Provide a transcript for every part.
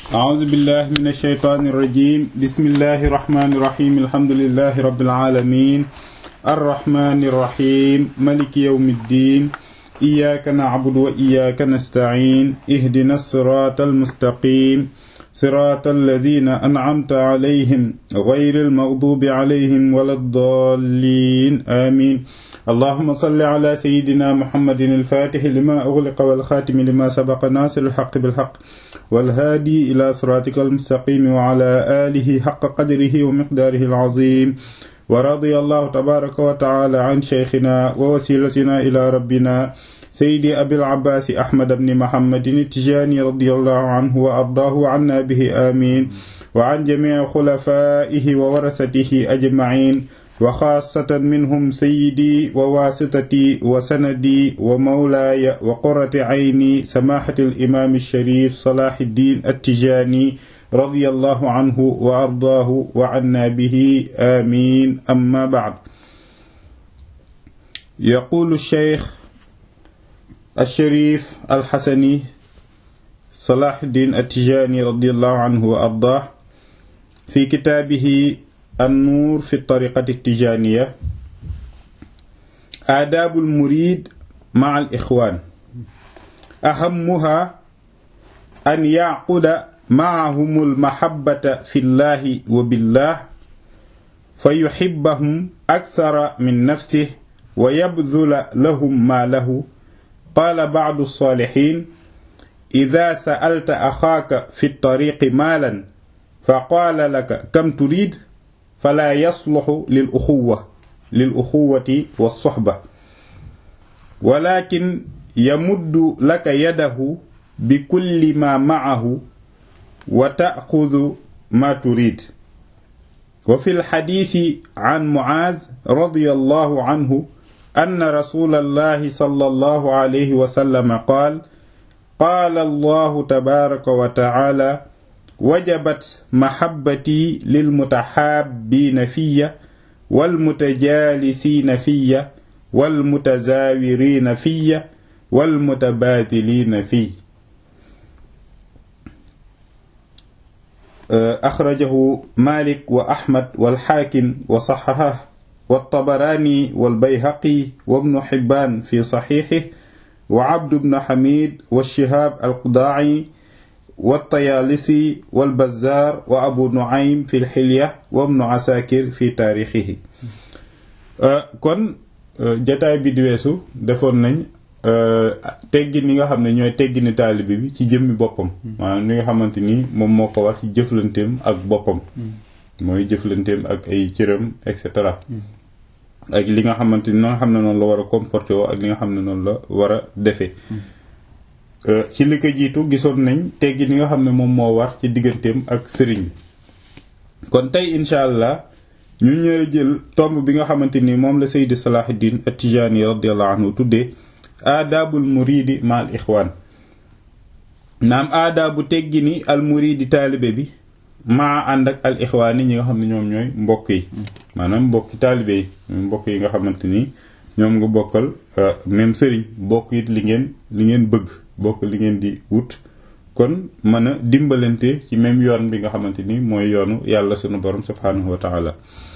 أعوذ بالله من الشيطان الرجيم بسم الله الرحمن الرحيم الحمد لله رب العالمين الرحمن الرحيم ملك يوم الدين إياك نعبد وإياك نستعين اهدنا الصراط المستقيم صراط الذين أنعمت عليهم غير المغضوب عليهم ولا الضالين آمين اللهم صل على سيدنا محمد الفاتح لما أغلق والخاتم لما سبق ناصر الحق بالحق والهادي إلى صراطك المستقيم وعلى آله حق قدره ومقداره العظيم ورضي الله تبارك وتعالى عن شيخنا ووسيلتنا إلى ربنا سيدي أبي العباس أحمد بن محمد التجاني رضي الله عنه وأرضاه عنا به آمين وعن جميع خلفائه وورثته أجمعين وخاصة منهم سيدي وواسطتي وسندي ومولاي وقرة عيني سماحة الإمام الشريف صلاح الدين التجاني رضي الله عنه وأرضاه وعنا به آمين أما بعد يقول الشيخ الشريف الحسني صلاح الدين التجاني رضي الله عنه وأرضاه في كتابه النور في الطريقة التجانية آداب المريد مع الإخوان أهمها أن يعقد معهم المحبة في الله وبالله فيحبهم أكثر من نفسه ويبذل لهم ما له قال بعض الصالحين إذا سألت أخاك في الطريق مالا فقال لك كم تريد فلا يصلح للأخوة للأخوة والصحبة ولكن يمد لك يده بكل ما معه وتأخذ ما تريد وفي الحديث عن معاذ رضي الله عنه أن رسول الله صلى الله عليه وسلم قال قال الله تبارك وتعالى وجبت محبتي للمتحابين في والمتجالسين في والمتزاورين في والمتبادلين في أخرجه مالك وأحمد والحاكم وصححه والطبراني والبيهقي وابن حبان في صحيحه وعبد بن حميد والشهاب القضاعي والطيالسي والبزار وأبو نعيم في الحلية وابن عساكر في تاريخه kon jataay bi di weesu defoon nañ teggin yi nga xam ne ñooy teggini taalibe bi ci jëmmi boppam maanaam li nga xamante ni moom moo ko war ci jëflanteem ak boppam mooy jëflanteem ak ay cëram et cetera ak li nga xamante ni nga xam ne noonu la war a comporté woo ak li nga xam ne noonu la war a defee ci li ko jiitu gisoon nañ teggi ni nga xam ne moom moo war ci digganteem ak sëriñ bi kon tey incha allah ñu ñëw jël tomb bi nga xamante ni moom la Seydi Salahuddin At-Tijani radiyallahu anhu tuddee aadaabul muridi ma al ixwaan naam aadaabu teggi ni al muridi taalibe bi maa ànd ak al ixwaan yi ñi nga xam ne ñoom ñooy mbokk yi maanaam mbokki taalibe yi mbokk yi nga xamante ni ñoom nga bokkal même sëriñ bokk it li ngeen li ngeen bëgg bokk li ngeen di wut kon mën a dimbalante ci même yoon bi nga xamante ni mooy yoonu yàlla sunu borom subhanahu wa taala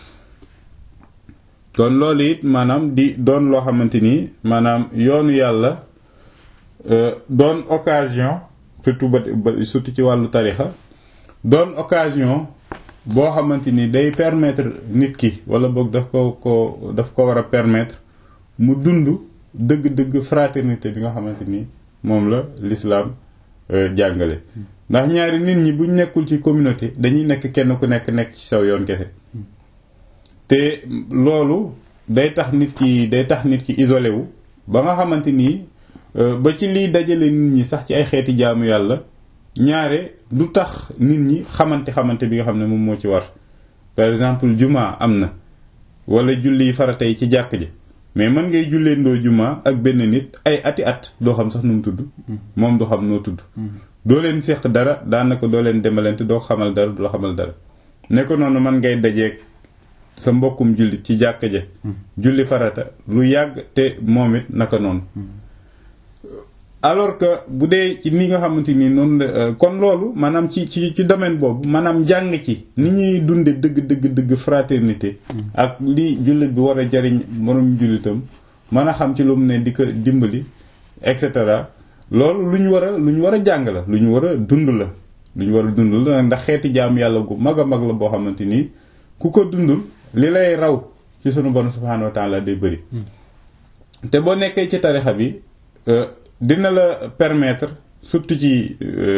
kon loolu it maanaam di doon loo xamante ni maanaam yoonu yàlla doon occasion surtout ba surtout ci wàllu tarixa doon occasion boo xamante ni day permettre nit ki wala boog daf ko ko daf ko war a permettre mu dund dëgg-dëgg fraternité bi nga xamante ni moom la l'islam jàngale ndax ñaari nit ñi buñ nekkul ci communauté dañuy nekk kenn ku nekk nekk ci saw yoon kese te loolu day tax nit ki day tax nit ki isolé wu ba nga xamante ni ba ci liy dajale nit ñi sax ci ay xeeti jaamu yàlla ñaare du tax nit ñi xamante xamante bi nga xam ne moom moo ci war par exemple juma am na wala julli farata yi ci jàkk ji mais mën ngay julleendoo juma ak benn nit ay ati at doo xam sax nu mu tudd moom du xam noo tudd doo leen seq dara daanaka doo leen demalante doo xamal dara du la xamal dara ne ko noonu man ngay dajeeg sa mbokkum julli ci jàkka ja julli farata lu yàgg te moom it naka noonu alors que bu dee ci ni nga xamante ni noonu la kon loolu maanaam ci ci ci domaine boobu maanaam jàng ci ni ñuy dunde dëgg dëgg dëgg fraternité ak li jullit bi war a jariñ moroom jullitam mën a xam ci lu mu ne di ko dimbali et cetera loolu lu ñu war a lu ñu war a jàng la lu ñu war a dund la lu ñu war a dund la ndax xeeti jaam yàlla gu mag a mag la boo xamante ni ku ko dundul li lay raw ci sunu borom subhanahu wa taala day bëri te boo nekkee ci tarixa bi dina la permettre surtout ci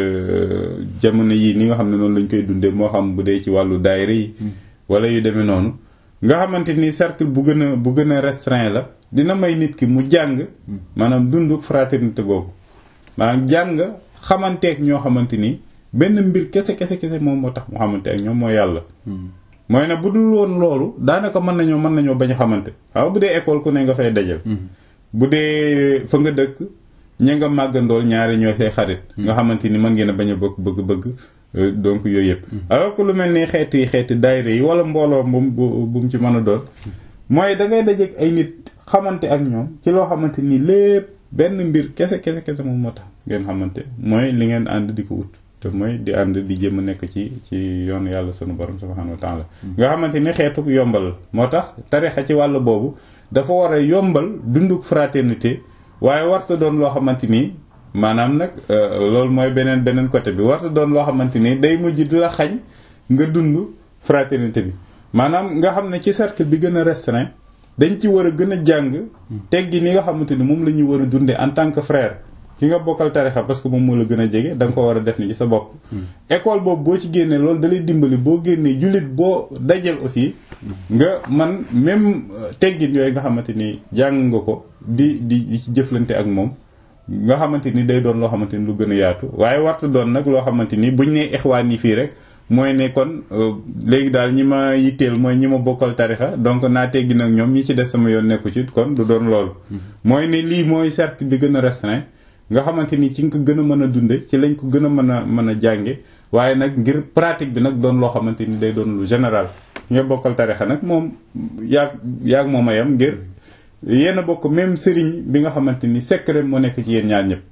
jamono yii ni nga xam ne noonu lañ koy dundee moo xam bu dee ci wàllu daayira yi wala yu demee noonu nga xamante ni cercle bu gën a bu gën a restreint la dina may nit ki mu jàng maanaam dund fraternité boobu maanaam jàng xamanteek ñoo xamante ni benn mbir kese kese kese moom moo tax mu xamante ak ñoom moo yàlla mooy ne bu dul woon loolu daanaka mën nañoo mën nañoo bañ a xamante waaw bu dee école ku ne nga fay dajal bu dee fa nga dëkk ña nga màggandool ñaari ñooy say xarit nga xamante ni mën ngeen a bañ a bokk bëgg-bëgg donc yooyu yëpp alors que lu mel ni xeeti xeeti daayira yi wala mbooloo bu bu mu ci mën a doon mooy da ngay dajeek ay nit xamante ak ñoom ci loo xamante ni lépp benn mbir kese kese kese moom moo tax ngeen xamante mooy li ngeen ànd di ko wut te mooy di ànd di jëm a nekk ci ci yoonu yàlla sunu borom subhanahu wa taala nga xamante ni xeetu yombal moo tax tarixa ci wàll boobu dafa war a yombal dunduk fraternité waaye warta doon loo xamante ni maanaam nag loolu mooy beneen beneen côté bi warta doon loo xamante ni day mujj di la xañ nga dund fraternité bi maanaam nga xam ne ci cercle bi gën a restreint dañ ci war a gën a jàng teggi ni nga xamante ni moom la ñuy war a dundee en tant que frère ki nga bokkal tarixa parce que moom moo la gën a jege da nga ko war a def ni ci sa bopp école boobu boo ci génnee loolu da lay dimbali boo génnee jullit boo dajal aussi nga man même teggin yooyu nga xamante ni jàng nga ko di di ci jëflante ak moom nga xamante ni day doon loo xamante ni lu gën a yaatu waaye warta doon nag loo xamante ni buñ nee ixwaan yi fii rek mooy ne kon léegi daal ñi ma yitteel mooy ñi ma bokkal tarixa donc naa teggi nag ñoom ñi ci des sama yoon nekku ci kon du doon loolu mooy ne lii mooy cercle bi gën a restreint nga xamante ni ci nga ko gën a mën a dunde ci lañ ko gën a mën a mën a jànge waaye nag ngir pratique bi nag doon loo xamante ni day doon lu général nga bokkal tarixa nag moom yaag yaag moom a yam ngir yéen a bokk même sëriñ bi nga xamante ni secret moo nekk ci yéen ñaar ñëpp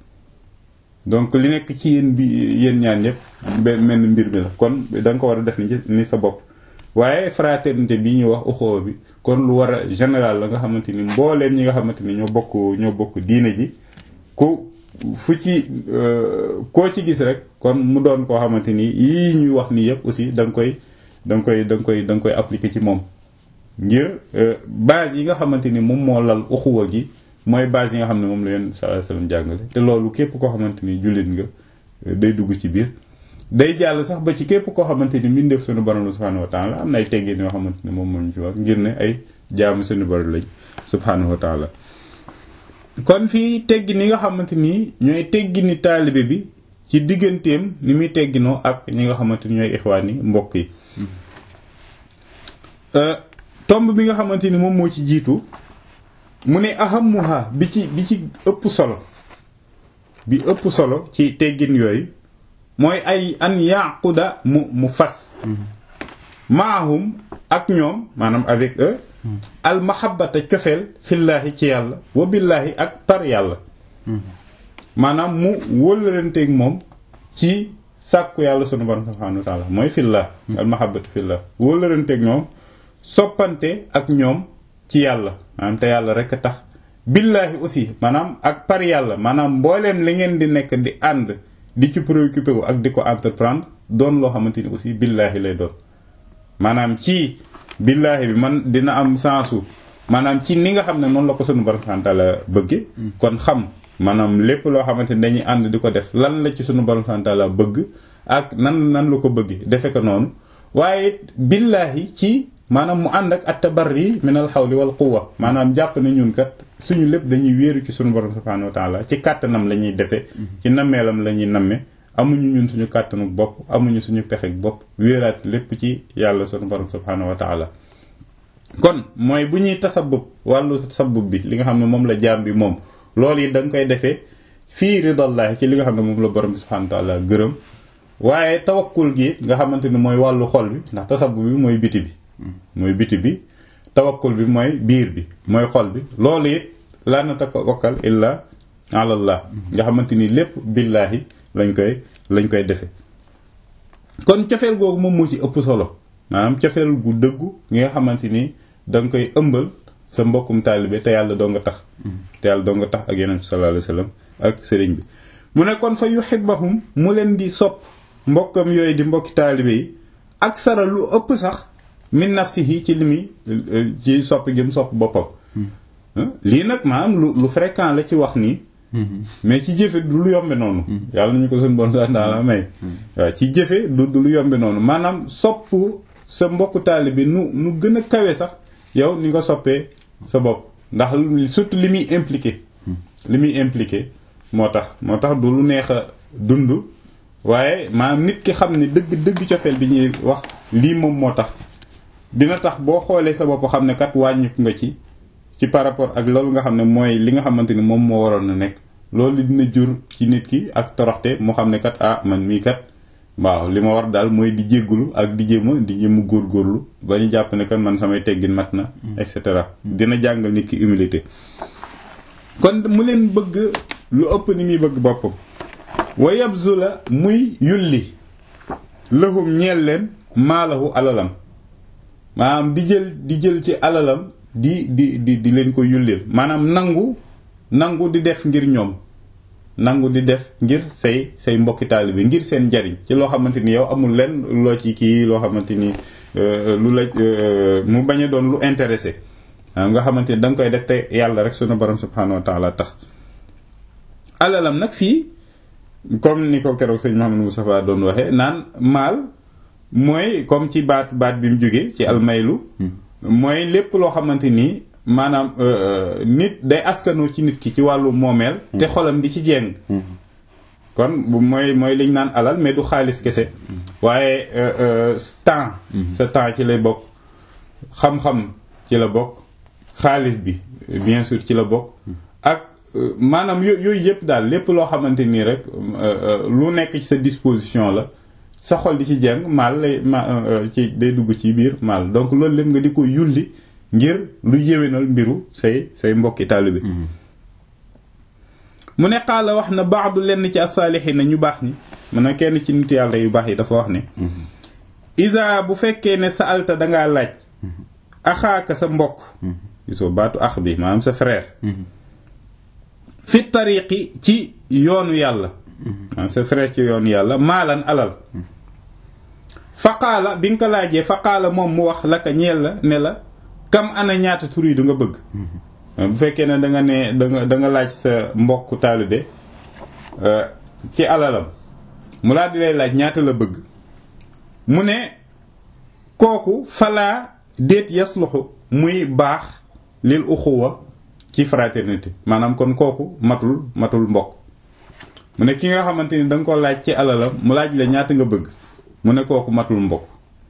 donc li nekk ci yéen bi yéen ñaar ñëpp benn menn mbir bi la kon da nga ko war a def ni sa bopp waaye fraternité bi ñuy wax uxoo bi kon lu war a général la nga xamante ni mbooleem ñi nga xamante ni ñoo bokk ñoo bokk diine ji ku fu ci koo ci gis rek kon mu doon koo xamante ni yii ñuy wax nii yëpp aussi da nga koy da nga koy da nga koy da nga koy appliquer ci moom ngir base yi nga xamante ni moom moo lal uxuwa gi mooy base yi nga xam ne moom la yéen sallallahu alayhi wasallam jàngale te loolu képp koo xamante ni jullit nga day dugg ci biir day jàll sax ba ci képp koo xamante ni mbindeef suñu borom subhanahu wa taala am na ay teggin yoo xamante ni moom moo ñu ci wax ngir ne ay jaamu suñu borom lañ subhanahu wa taala kon fii teggi ni nga xamante ni ñooy teggi ni taalibe bi ci digganteem ni muy tegginoo ak ñi nga xamante ni ñooy ixwaan yi mbokk yi tomb bi nga xamante ni moom moo ci jiitu mu ne ahamuha bi ci bi ci ëpp solo bi ëpp solo ci teggin yooyu mooy ay an yaquda mu mu fas maahum ak ñoom maanaam avec eux al mahabbata cofeel fillaahi ci yàlla wa billaahi ak par yàlla maanaam mu wëllalanteeg moom ci sàkku yàlla sunu borom subhanahu wa taala mooy fillah al mahabbatu fillah wëllalanteeg ñoom soppante ak ñoom ci yàlla maanaam te yàlla rek a tax billaahi aussi maanaam ak par yàlla maanaam mbooleem li ngeen di nekk di ànd di ci préoccupé wu ak di ko entreprendre doon loo xamante ni aussi billaahi lay doon maanaam ci billaahi bi man dina am sensu maanaam ci ni nga xam ne noonu la ko sunu borom subhanahu wa taala bëgge kon xam maanaam lépp loo xamante ni dañuy ànd di ko def lan la ci sunu borom subhanahu wa taala bëgg ak nan nan la ko bëgge defe ko noonu waaye billaahi ci maanaam mu ànd ak at-tabarri min al-hawli wal quwwa maanaam jàpp ne ñun kat suñu lépp dañuy wéeru ci sunu borom subhanahu wa taala ci kàttanam la ñuy defee ci nammeelam la ñuy namme amuñu ñun suñu kàttanu bopp amuñu suñu pexek bopp wéeraat lépp ci yàlla sunu borom subhanahu wa taala kon mooy bu ñuy tasabub wàllu tasabub bi li nga xam ne moom la jaam bi moom loolu yi da nga koy defee fii ridallahi ci li nga xam ne moom la borom bi subhanahu wa taala gërëm waaye tawakkul gi nga xamante ni mooy wàllu xol bi ndax tasabub bi mooy biti bi mooy biti bi tawakkul bi mooy biir bi mooy xol bi loolu it laa natawakkal illa alallah nga xamante ni lépp billaahi lañ koy lañ koy defe kon cofeel googu moom moo ci ëpp solo maanaam cofeel gu dëggu nga xamante ni da nga koy ëmbal sa mbokkum taalibe te yàlla doo nga tax te yàlla doo nga tax ak yonent bi sallallahu alayhi wasallam ak sëriñ bi mu ne kon fa yuhibbahum mu leen di sopp mbokkam yooyu di mbokki taalibe yi ak sara lu ëpp sax min nafsihi ci li muy ci sopp gi mu sopp boppam lii nag maanaam lu lu fréquent la ci wax nii mais ci jëfe du lu yombe noonu yàlla nañu ko suñu bon sax daala may waaw ci jëfe du du lu yombe noonu maanaam sopp sa mbokku taalibe nu nu gën a kawe sax yow ni nga soppee sa bopp ndax surtout li muy impliqué li muy impliqué moo tax moo tax du lu neex a dund waaye maanaam nit ki xam ne dëgg dëgg cofeel bi ñuy wax lii moom moo tax dina tax boo xoolee sa bopp xam ne kat wàññiku nga ci ci par rapport ak loolu nga xam ne mooy li nga xamante ni moom moo waroon na nekk loolu dina jur ci nit ki ak toroxte mu xam ne kat ah man mii kat waaw li ma war daal mooy di jéggulu ak di jéema di jéema góorgóorlu ba ñu jàpp ne kat man samay teggin mat na et cetera dina jàngal nit ki humilité kon mu leen bëgg lu ëpp ni muy bëgg boppam wa yabzu la muy yulli lahum ñeel leen maalahu alalam maanaam di jël di jël ci alalam di di di di leen ko yullil maanaam nangu nangu di def ngir ñoom nangu di def ngir say say mbokki taalibe ngir seen njariñ ci loo xamante ni yow amul leen loo ci kii loo xamante ni lu la mu bañ a doon lu intéressé nga xamante ni da nga koy def te yàlla rek sunu borom subhanahu wa taala tax alalam nag fii comme ni ko keroog sëñ Mouhamadou Moustapha doon waxee naan maal mooy comme ci baat baat bi mu jógee ci almaylu mooy lépp loo xamante ni maanaam nit day askanoo ci nit ki ci wàllu moomeel te xolam di ci jeng kon mooy mooy liñ naan alal mais du xaalis kese waaye temps sa temps ci lay bokk xam-xam ci la bokk xaalis bi bien sûr ci la bokk ak maanaam yooyu yëpp daal lépp loo xamante nii rek lu nekk ci sa disposition la sa xol di ci jeng maal lay ma ci day dugg ci biir maal donc loolu lépp nga di ko yulli ngir lu yéwénal mbiru say say mbokki taalibe mu ne xaala wax na baadu lenn ci asaalixiin na ñu baax ni mun na kenn ci nit yàlla yu baax yi dafa wax ne isa bu fekkee ne sa alta dangaa laaj axaaka sa mbokk gisoo baatu ax bi maanaam sa frère fi tariqi ci yoonu yàlla maanaam sa frère ci yoonu yàlla maalan alal faqaala bi nga ko laajee faqaala moom mu wax la ka ñeel la ne la kam ana ñaata tur yi du nga bëgg bu fekkee ne da nga ne da nga da nga laaj sa mbokk taalibe ci alalam mu laa di lay laaj ñaata la bëgg mu ne kooku falaa déet yasluxu muy baax lil uxuwa ci fraternité maanaam kon kooku matul matul mbokk mu ne ki nga xamante ni da nga ko laaj ci alalam mu laaj la ñaata nga bëgg mu ne kooku matul mbokk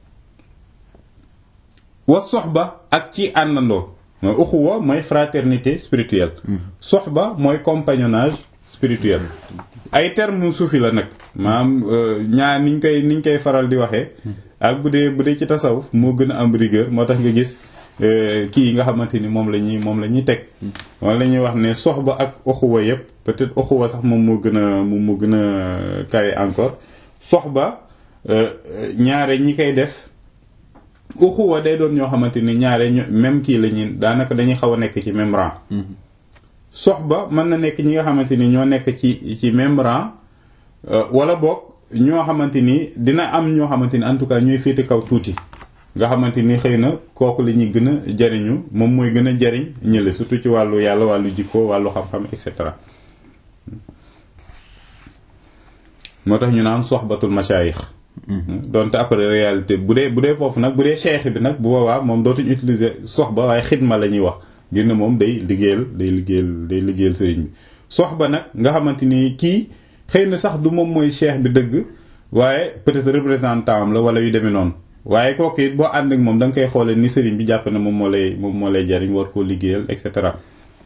wa soxba ak ci àndandoo mooy uxuwa mooy fraternité spirituelle soxba mooy compagnonnage spirituel ay terme suufi la nag maanaam ñaar niñ koy niñ koy faral di waxee ak bu dee bu dee ci tasawuf moo gën a am rigueur moo tax nga gis kii yi nga xamante ni moom la ñuy moom la ñuy teg moom la ñuy wax ne soxba ak uxuwa yépp peut-être uxuwa sax moom moo gën a moom moo gën a kawe encore soxba ñaare ñi koy def uxuwa day doon ñoo xamante ni ñaare même kii la ñuy daanaka dañuy xaw a nekk ci même rang soxba mën na nekk ñi nga xamante ni ñoo nekk ci ci même rang wala boog ñoo xamante ni dina am ñoo xamante ni en tout cas ñooy féete kaw tuuti nga xamante ni xëy na kooku la ñuy gën a jariñu moom mooy gën a jariñ ñële surtout ci wàllu yàlla wàllu jikko wàllu xam-xam et cetera moo tax ñu naan soxbatul mashayikh donte après réalité bu dee bu dee foofu nag bu dee cheikh bi nag bu boobaa moom dootuñ utiliser soxba waaye xidma la ñuy wax ngir ne moom day liggéeyal day liggéeyal day liggéeyal sëriñ bi soxba nag nga xamante ni kii xëy na sax du moom mooy cheikh bi dëgg waaye peut-être représentant am la wala yu demee noonu waaye kooku it boo ànd ak moom da nga koy xoolee ni sëriñ bi jàpp na moom moo lay moom moo lay jariñ war koo liggéeyal et cetera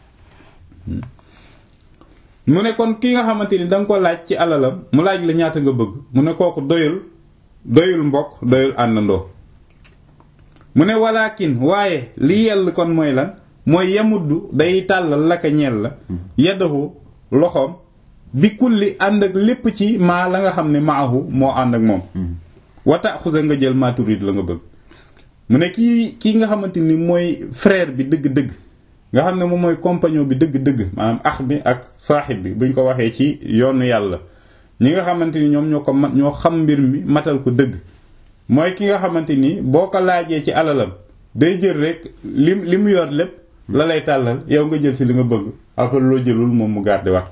mu ne kon ki nga xamante ni da nga ko laaj ci alalam mu laaj la ñaata nga bëgg mu ne kooku doyul doyul mbokk doyul àndandoo mu ne walaakin waaye li yell kon mooy lan mooy yamuddu day tàllal laka ñeel la yaddahu loxoom bi kulli ànd ak lépp ci maa la nga xam ne maahu moo ànd ak moom wata xusa nga jël maa turid la nga bëgg mu ne kii kii nga xamante ni mooy frère bi dëgg-dëgg nga xam ne moom mooy compagnon bi dëgg-dëgg maanaam ax bi ak saaxib bi buñ ko waxee ci yoonu yàlla ñi nga xamante ni ñoom ñoo ko mat ñoo xam mbir mi matal ko dëgg mooy ki nga xamante ni boo ko laajee ci alalam day jël rek li li mu yor lépp la lay tàllal yow nga jël ci li nga bëgg après loo jëlul moom mu garder wax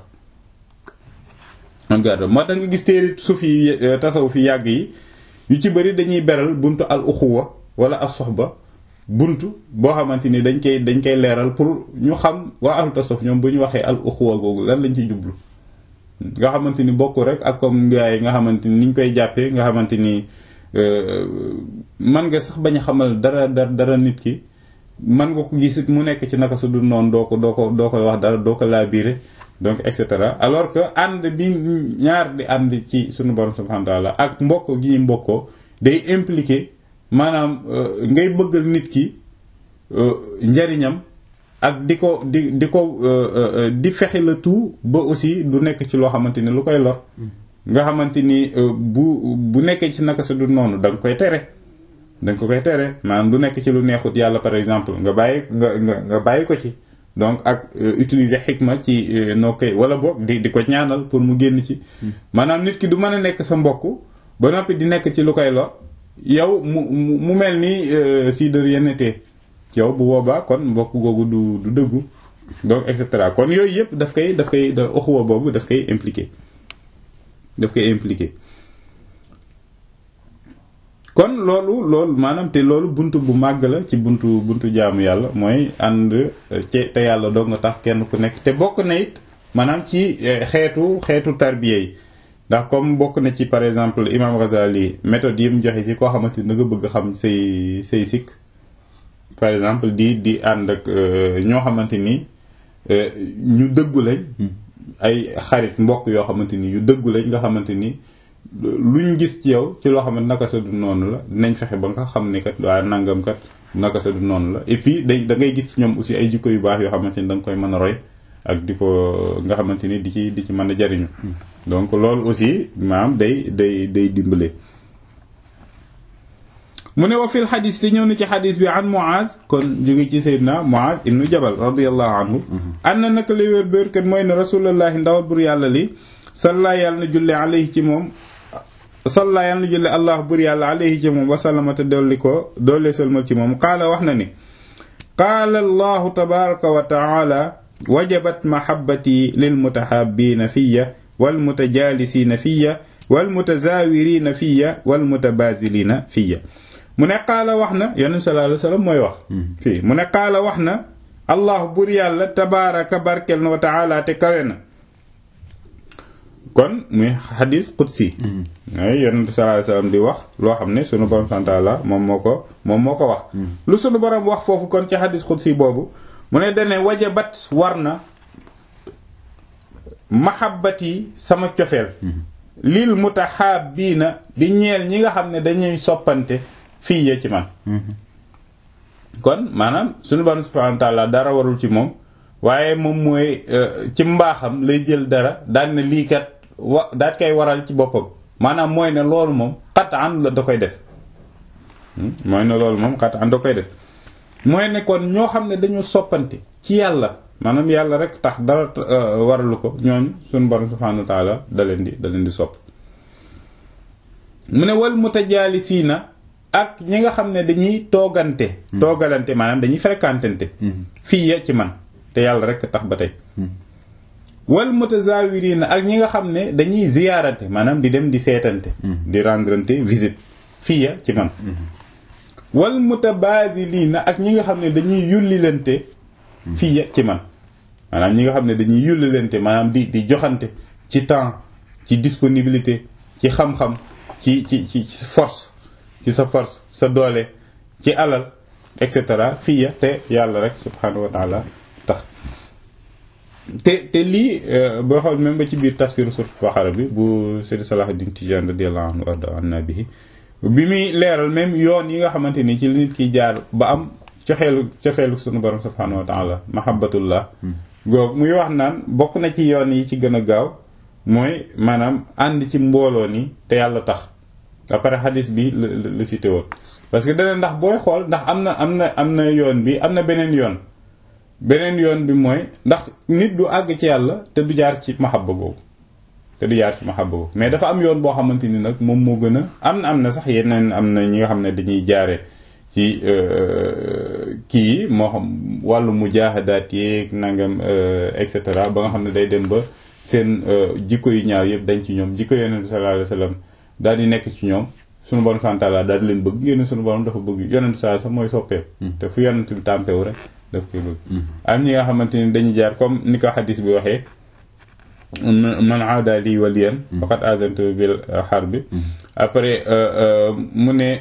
mu garder moo tax nga gis téere suuf yi tasaw fi yàgg yi yu ci bëri dañuy beral buntu al uxuwa wala as soxba buntu boo xamante ni dañ koy dañ koy leeral pour ñu xam waa ahlu tasawuf ñoom bu ñu waxee al uxuwa googu lan lañ ciy jublu nga xamante ni bokk rek ak comme gars yi nga xamante ni niñ koy jàppee nga xamante ni man nga sax bañ a xamal dara dara dara nit ki man nga ko gis mu nekk ci naka su dul noonu doo ko doo ko doo koy wax dara doo ko laabiire donc et cetera alors que ànd bi ñaar di ànd ci suñu borom subhanahu wa ta'ala ak mbokk gi ñu mbokkoo day impliqué maanaam ngay bëggal nit ki njariñam ak di ko di di ko di fexe la tout ba aussi du nekk ci loo xamante ni lu koy lor nga xamante ni bu bu nekkee ci naka su du noonu da nga koy tere da nga ko koy tere maanaam du nekk ci lu neexut yàlla par exemple nga bàyyi nga nga nga bàyyi ko ci donc ak utiliser xikma ci noo koy wala boog di di ko ñaanal pour mu génn ci maanaam nit ki du mën a nekk sa mbokk ba noppi di nekk ci lu koy lor yow mu mu mel ni si de rien n'était yow bu boobaa kon mbokk googu du du dëggu donc et cetera kon yooyu yëpp daf koy daf koy da uxuwa boobu daf koy impliqué daf koy impliqué kon loolu loolu maanaam te loolu buntu bu màgg la ci buntu buntu jaamu yàlla mooy ànd ci te yàlla doo nga tax kenn ku nekk te bokk na it maanaam ci xeetu xeetu tarbiya yi ndax comme bokk na ci par exemple imam Ghazali méthode yi mu joxe ci koo xamante ni da nga bëgg xam say say sikk par exemple di di ànd ak ñoo xamante ni ñu dëggu lañ ay xarit mbokk yoo xamante ni yu dëggu lañ nga xamante ni luñ gis ci yow ci loo xamante naka sa du noonu la dinañ fexe ba nga xam ni kat waa nangam kat naka sa du noonu la et puis day da ngay gis ci ñoom aussi ay jikko yu baax yoo xamante ni da nga koy mën a roy ak di ko nga xamante ni di ci di ci mën a jariñu donc loolu aussi maam day day day dimbale mu ne wa fil xadis te ñëw na ci xadis bi an Muaz kon jóge ci Seydina Muaz ibnu Jabal radiallahu anhu an na naka li wér béer kat mooy ne rasulullahi ndawal bur yàlla li salla yàlla na julle alayhi ci moom salla yàlla na julle allah bur yàlla alayhi ci moom wasalama te dolli ko doollee salmal ci moom qaala wax na ni qaala allahu tabaraka wa taala wajabat mahabbati lilmutahabbiina fiya walmutajaalisiina fiya walmutazaawiriina fiya walmutabaadiliina fiya mu ne qaala wax na yonent sallallahu alayhi wa sallam mooy wax fii mu ne qaala wax na allah bur yàlla tabaaraka barkel na wa taala te kawe na kon muy xadis qudsi ay yonent sallallahu alayhi wa sallam di wax loo xam ne sunu borom subhaanahu wa taala moom moo ko moom moo ko wax lu sunu borom wax foofu kon ci xadis qudsi boobu mu ne dane wajabat war na mahabbati sama cofeel lil mutahabbiina di ñeel ñi nga xam ne dañuy soppante fii ya ci man kon maanaam suñu borom subhanahu wa ta'ala dara warul ci moom waaye moom mooy ci mbaaxam lay jël dara daan ne lii kat wa daat koy waral ci boppam maanaam mooy ne loolu moom qat'an la da koy def mooy ne loolu moom qat'an da koy def mooy ne kon ñoo xam ne dañu soppante ci yàlla maanaam yàlla rek tax dara waralu ko ñooñu suñu borom subhanahu wa ta'ala da leen di da leen di sopp mu ne wal mutajaalisiina ak ñi nga xam ne dañuy toogante toogalante maanaam dañuy fréquentante fii ya ci man te yàlla rek tax ba tey wal mutazawirina ak ñi nga xam ne dañuy ziyaarante maanaam di dem di seetante di rendrante visite fii ya ci man wal mutabazilina ak ñi nga xam ne dañuy yullilante fii ya ci man maanaam ñi nga xam ne dañuy yullilante maanaam di di joxante ci temps ci disponibilité ci xam-xam ci ci ci force ci sa force sa doole ci alal et cetera fii ya te yàlla rek subhanahu wa taala tax te te lii boo xool même ba ci biir tafsir surat Baqara bi bu Seydi Salahuddin Tijaan radiyallahu anhu warda anna bihi bi muy leeral même yoon yi nga xamante ni ci la nit ki jaar ba am cofeelu cofeelu sunu borom subhanahu wa taala mahabbatullah goog muy wax naan bokk na ci yoon yi ci gën a gaaw mooy maanaam ànd ci mbooloo ni te yàlla tax après xadis bi la la cité woon parce que dana ndax booy xool ndax am na am na am na yoon bi am na beneen yoon beneen yoon bi mooy ndax nit du àgg ci yàlla te du jaar ci mahabba boobu te du jaar ci mahabba boobu mais dafa am yoon boo xamante ni nag moom moo gën a am na am na sax yeneen am na ñi nga xam ne dañuy jaare ci kii moo xam wàllu mujaahadaat yeeg nangam et cetera ba nga xam ne day dem ba seen jikko yu ñaaw yëpp dañ ci ñoom jikko yonent bi sallallahu alayhi wasallam daal di nekk ci ñoom sunu borom santaala daal di leen bëgg ngeen sunu borom dafa bëgg yonent saa sax mooy soppeem te fu yonent bi tàmpewu rek daf koy bëgg am ñi nga xamante ni dañuy jaar comme ni ko xadis bi waxee man aada lii waliyan faqad azantu bil harbi après mu ne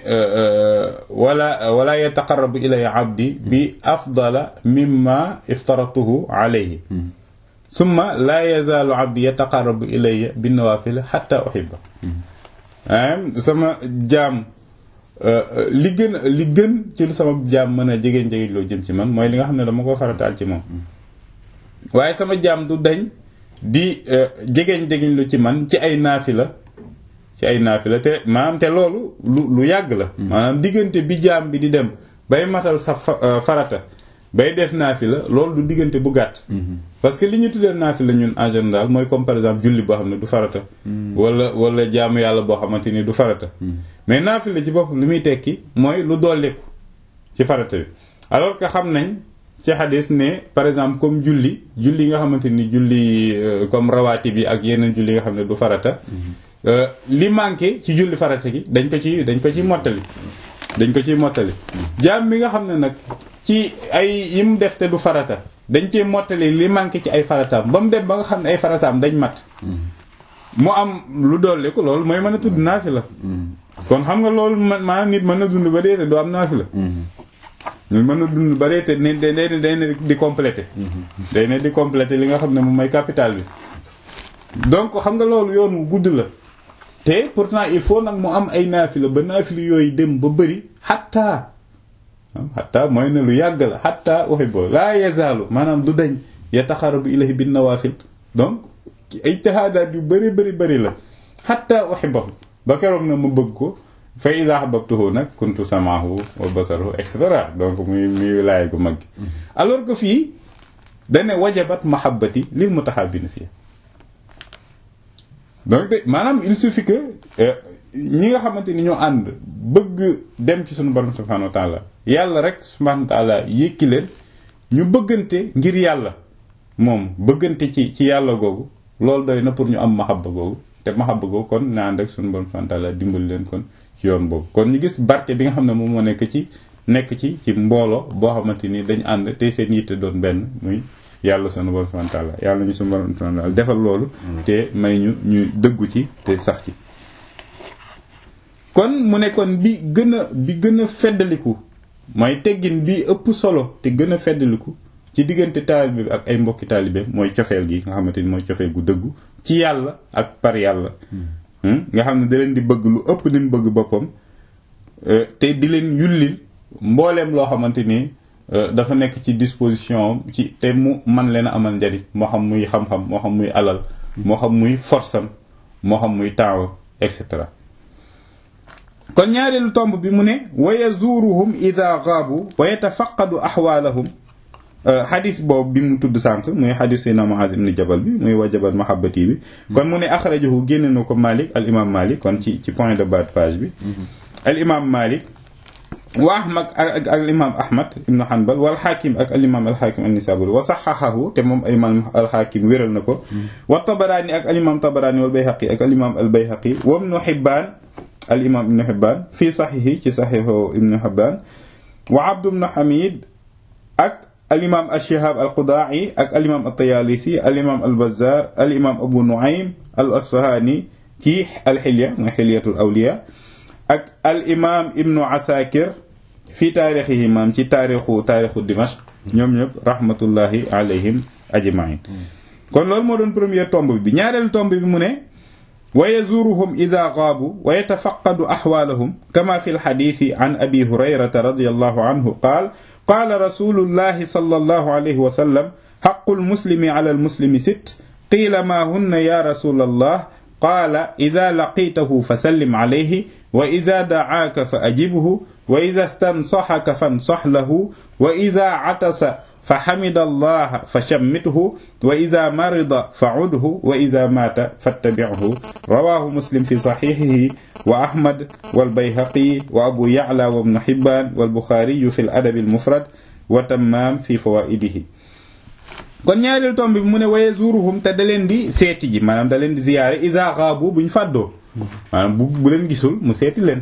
wala wala yataqarrabu ilayya abdi bi afdala mimma iftaratuhu alayhi summa la yazaalu abdi yataqarrabu ilayya bin nawafil hatta uhibba sama jaam li gën li gën ci lu sama jaam mën a jegéen jegéen loo jëm ci man mooy li nga xam ne dama ko farataal ci moom waaye sama jaam du dañ di jegéen jegéen lu ci man ci ay naafila ci ay naafila te maanaam te loolu lu lu yàgg la maanaam diggante bi jaam bi di dem bay matal sa farata bay def naafila loolu du diggante bu gàtt parce que li ñu tuddee naafila ñun en général mooy comme par exemple julli boo xam ne du farata wala wala jaamu yàlla boo xamante ni du farata mais naafila ci bopp li muy tekki mooy lu dolliku ci farata bi alors que xam nañ ci xadis ne par exemple comme julli julli nga xamante ni julli comme rawaati bi ak yeneen julli nga xam ne du farata li manqué ci julli farata gi dañ ko ci dañ ko ci mottali dañ ko ciy mottali jaam bi nga xam ne nag ci ay yi mu def te du farata dañ cee mottali li manqué ci ay farataam ba mu dem ba nga xam ne ay farataam dañ mat mu am lu dolliku loolu mooy mën a tudd naafila kon xam nga loolu man maanaam nit mën na dund ba dee te du am naafila nit mën na dund ba dee te ne day day ne di complété day ne di complété li nga xam ne moom mooy capital bi donc xam nga loolu yoon wu gudd la te pourtant il faut nag mu am ay naafila ba naafila yooyu dem ba bëri xattaa xattaa mooy ne lu yàgg la xattaa waxi boo laa yazaalu maanaam du dañ yataxarabu ilahi bin nawaafil donc ay ijtihaadaat yu bëri bëri bëri la xattaa uhibbahu ba keroog na mu bëgg ko fa iza ahbabtuhu nag kuntu samaahu wa basarahu et cetera donc muy muy wilaaya gu mag gi alors que fii dane wajabat mahabbati lil mutahabbina fii donc de maanaam il suffit que ñi nga xamante ni ñoo ànd bëgg dem ci suñu borom subhanahu wa taala yàlla rek subhanahu wa taala yëkki leen ñu bëggante ngir yàlla moom bëggante ci ci yàlla googu loolu doy na pour ñu am mahabba googu te mahabba googu kon na ànd ak suñu borom subhanahu wa taala dimbali leen kon ci yoon boobu kon ñu gis barke bi nga xam ne moom moo nekk ci nekk ci ci mbooloo boo xamante ni dañ ànd te seen yitte doon benn muy yàlla sunu borom subhanahu wa taala yàlla ñu sunu borom subhanahu wa taala defal loolu te may ñu ñu dëggu ci te sax ci kon mu ne kon bi gën a bi gën a feddaliku mooy teggin bi ëpp solo te gën a feddaliku ci diggante taalibe bi ak ay mbokki taalibe mooy cofeel gi nga xamante ni mooy cofeel gu dëggu ci yàlla ak par yàlla nga xam ne da leen di bëgg lu ëpp ni mu bëgg boppam te di leen yullil mbooleem loo xamante ni dafa nekk ci disposition ci te mu man leen a amal njariñ moo xam muy xam-xam moo xam muy alal moo xam muy force am moo xam muy temps et cetera kon ñaareelu tomb bi mu ne wa yazuruhum ida gaabu wa yatafaqadu axwaalahum xadis boobu bi mu tudd sànq muy xadis sayna Muaz ibn Jabal bi muy wajabat mahabbati bi kon mu ne axrajahu génne na ko Malik al imam Malik kon ci ci point de bas de page bi al imam Malik wa ahmad ak al imam ahmad ibn hanbal wal xaakim ak al imam al xaakim an-nisaburi wa saxaxahu te moom al imam al xaakim wéral na ko wa tabaraani ak al imam tabaraani wal bayhaqi ak al imam al bayhaqi wa ibnu hibbaan al imam ibnu hibbaan fii saxiixi ci saxiixu ibnu hibbaan wa abdu ibnu hamid ak al imam al shihab al qudaa'i ak al imam al tayaalisi al imam al bazzar al imam abu nu'aym al asfahani ci al xilya mooy xilyatul awliya ak al imam ibnu asakir fii taarixihi maam ci taarixu taarixu Dimashq ñoom ñëpp rahmatullahi alayhim ajmain kon loolu moo doon première tomb bi ñaareelu tomb bi mu ne wa yazuruhum ida gaabu wa yatafaqadu axwaalahum kama fi lxaditi an abi hurayrata radiallahu anhu qaal qaala rasulullahi sallallahu alayhi wa sallam xaqul muslimi ala al muslimi sit qiila maa hunna ya rasul allah qaala ida laqiitahu fa sallim alayhi wa ida dacaaka fa ajibhu wa ida stansaxaka fansax lahu wa ida catasa fa xamida allaha fa shammithu wa ida marida fa cudhu wa ida maata fattabichu rawahu muslim fi saxixihi wa ahmad walbayhaqi wa abu yacla wa ibnu xibbaan walbuxaariyu fi ladabi almufrad wa tammaam fi fawaidihi kon ñaareel tomb bi mu ne waye zuruhum te da leen di seeti ji maanaam da leen di ziyaare ida xaabu buñ fàddoo maanaam bu bu leen gisul mu seeti leen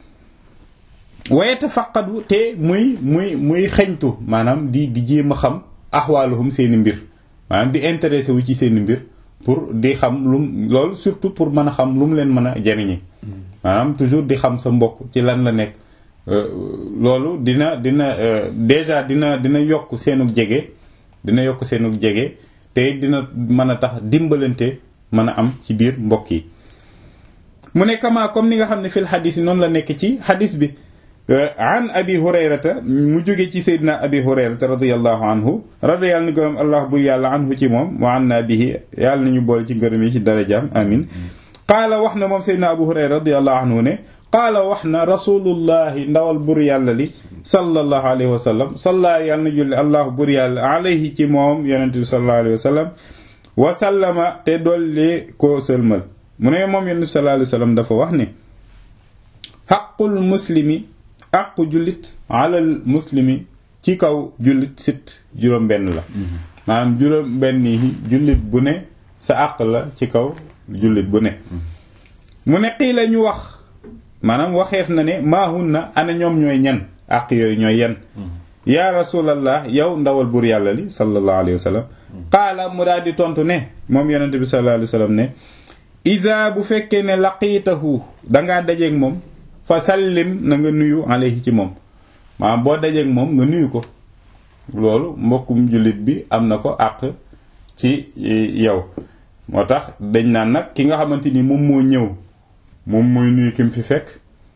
waye tafaqadu te muy muy muy xeñtu maanaam di di jéem a xam axwaaluhum seeni mbir maanaam di intéressé wu ci seeni mbir pour di xam lum loolu surtout pour mën a xam lu mu leen mën a jariñe maanaam toujours di xam sa mbokk ci lan la nekk loolu dina dina déjà dina dina yokk seenug jege dina yokk seenug jege te dina mën a tax dimbalante mën a am ci biir mbokk yi mu ne kama comme ni nga xam ne fil xadis yi noonu la nekk ci xadis bi an abi hurayrata mu jóge ci seydina abi hurayrata radiallahu anhu radi yàlla na gërëm allah bur yàlla anhu ci moom wa an na bihi yàlla nañu boole ci ngërëm yi ci darajaam amin qaala wax na moom seydina abu hurayra radiallahu anhu ne qaala wax na rasulullahi ndawal bur yàlla li sallallahu alayhi wa sallam salla yàlla na julli allah bur yàlla alayhi ci moom yonente bi sallallahu alayhi wa sallam wa sallama te dolli koo sëlmal mu ne moom yonente bi sallallahu alayhi wa sallam dafa wax ne xaqul muslimi aqu jullit alal muslimi ci kaw jullit sit juróom benn la maanaam juróom benn yi jullit bu ne sa àq la ci kaw jullit bu ne mu ne xii la ñu wax maanaam waxeef na ne maahun na ana ñoom ñooy ñan àq yooyu ñooy yan yaa rasulallah yow ndawal buur yàlla li sallallahu alayhi wa sallam qaala mu daal di tontu ne moom yonente bi sallallahu alayhi wa sallam ne ida bu fekkee ne laqiitahu dangaa dajeeg moom fa sallim na nga nuyu alayhi ci moom maanaam boo dajeeg moom nga nuyu ko loolu mbokkum jullit bi am na ko àq ci yow moo tax dañ naan nag ki nga xamante ni moom moo ñëw moom mooy nuyu ki mu fi fekk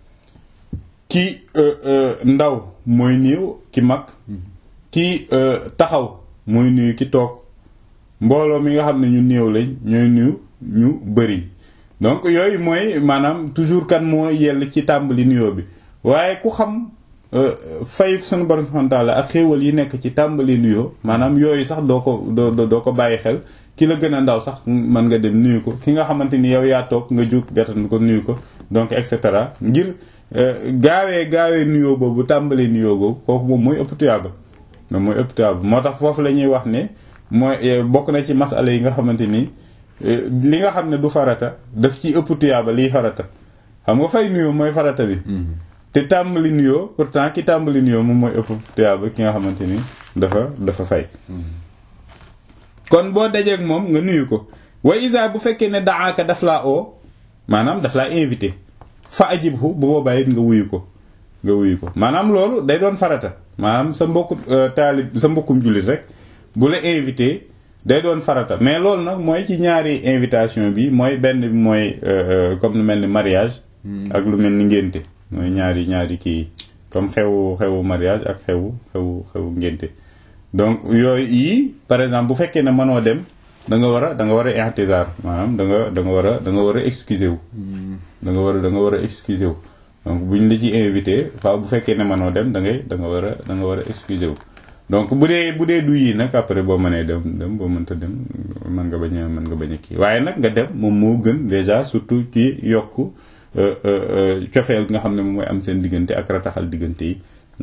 ki ndaw mooy nuyu ki mag ki taxaw mooy nuyu ki toog mbooloo mi nga xam ne ñu néew lañ ñooy nuyu ñu bëri donc yooyu mooy maanaam toujours kan moo yell ci tàmbali nuyoo bi waaye ku xam fayuk sunu borom subhanahu wa ta'ala ak xéewal yi nekk ci tàmbali nuyoo maanaam yooyu sax doo ko doo doo ko bàyyi xel ki la gën a ndaw sax mën nga dem nuyu ko ki nga xamante ni yow yaa toog nga jug gàttan ko nuyu ko donc et cetera ngir gaawee gaawee nuyoo boobu tàmbali nuyoo boobu kooku moom mooy ëpp tuyaaba moom mooy ëpp tuyaaba moo tax foofu la ñuy wax ne mooy bokk na ci masala yi nga xamante ni li nga xam ne du farata daf ci ëpp tuyaaba liy farata xam nga fay nuyoo mooy farata bi te tàmbali nuyoo pourtant ki tàmbali nuyoo moom mooy ëpp tuyaaba ki nga xamante ni dafa dafa fay kon boo dajeeg moom nga nuyu ko wa isa bu fekkee ne daaka daf laa oo maanaam daf laa invité fa ajibhu bu boobaa it nga wuyu ko nga wuyu ko maanaam loolu day doon farata maanaam sa mbokku taalib sa mbokkum jullit rek bu la invité day doon farata mais loolu nag mooy ci ñaari invitation bi mooy benn bi mooy comme lu mel ni mariage ak lu mel ni ngénte mooy ñaari ñaari kii comme xewu xewu mariage ak xewu xewu xewu ngénte donc yooyu yii par exemple bu fekkee ne mënoo dem da nga war a da nga war a intizar maanaam da nga da nga war a da nga war a excuser wu da nga war a da nga war a excuser wu donc buñ la ci invité fa bu fekkee ne mënoo dem da ngay da nga war a da nga war a excuser wu donc bu dee bu dee du yii nag après boo mënee dem dem boo mënta dem mën nga bañ a mën nga bañ a kii waaye nag nga dem moom moo gën déjà surtout ci yokk cofeel nga xam ne moom mooy am seen diggante ak rataxal diggante yi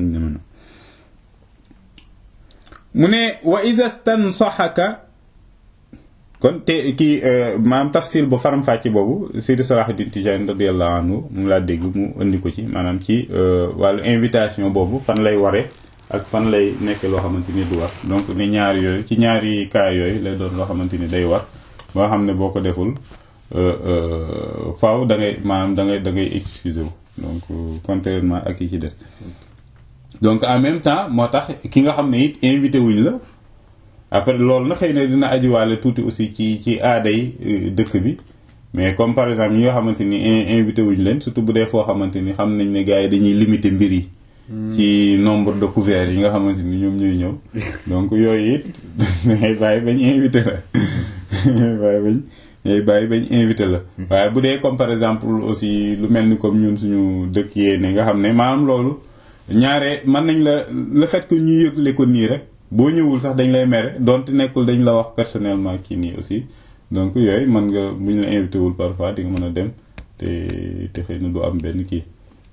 mu ne wa isa stansaxaka kon te kii maanaam tafsil bu faram-fàcce boobu Seydi Salahuddin Tijani radiyallahu anhu mu laa dégg mu indi ko ci maanaam ci wàllu invitation boobu fan lay waree ak fan lay nekk loo xamante ni du war donc ni ñaari yooyu ci ñaari cas yooyu lay doon loo xamante ni day war boo xam ne boo ko deful faaw da ngay maanaam da ngay da ngay excusé wu donc contrairement ak yi ci des donc en même temps moo tax ki nga xam ne it invité wuñ la après loolu na xëy na dina ajiwaale tuuti aussi ci ci aada yi dëkk bi mais comme par exemple ñi nga xamante ni invité wuñ leen surtout bu dee foo xamante ni xam nañ ne gars yi dañuy limiter mbir yi ci nombre de couverts yi nga xamante ni ñoom ñuy ñëw donc yooyu it ngay bàyyi bañ invité la bàyyi bañ ngay bàyyi bañ invité la waaye bu dee comme par exemple aussi lu mel ni comme ñun suñu dëkk yee ne nga xam ne maanaam loolu ñaare mën nañ la le fait que ñu yëgle ko nii rek boo ñëwul sax dañ lay mere donte nekkul dañ la wax personnellement kii nii aussi donc yooyu mën nga bu ñu la invité wul parfois di nga mën a dem te te xëy na du am benn kii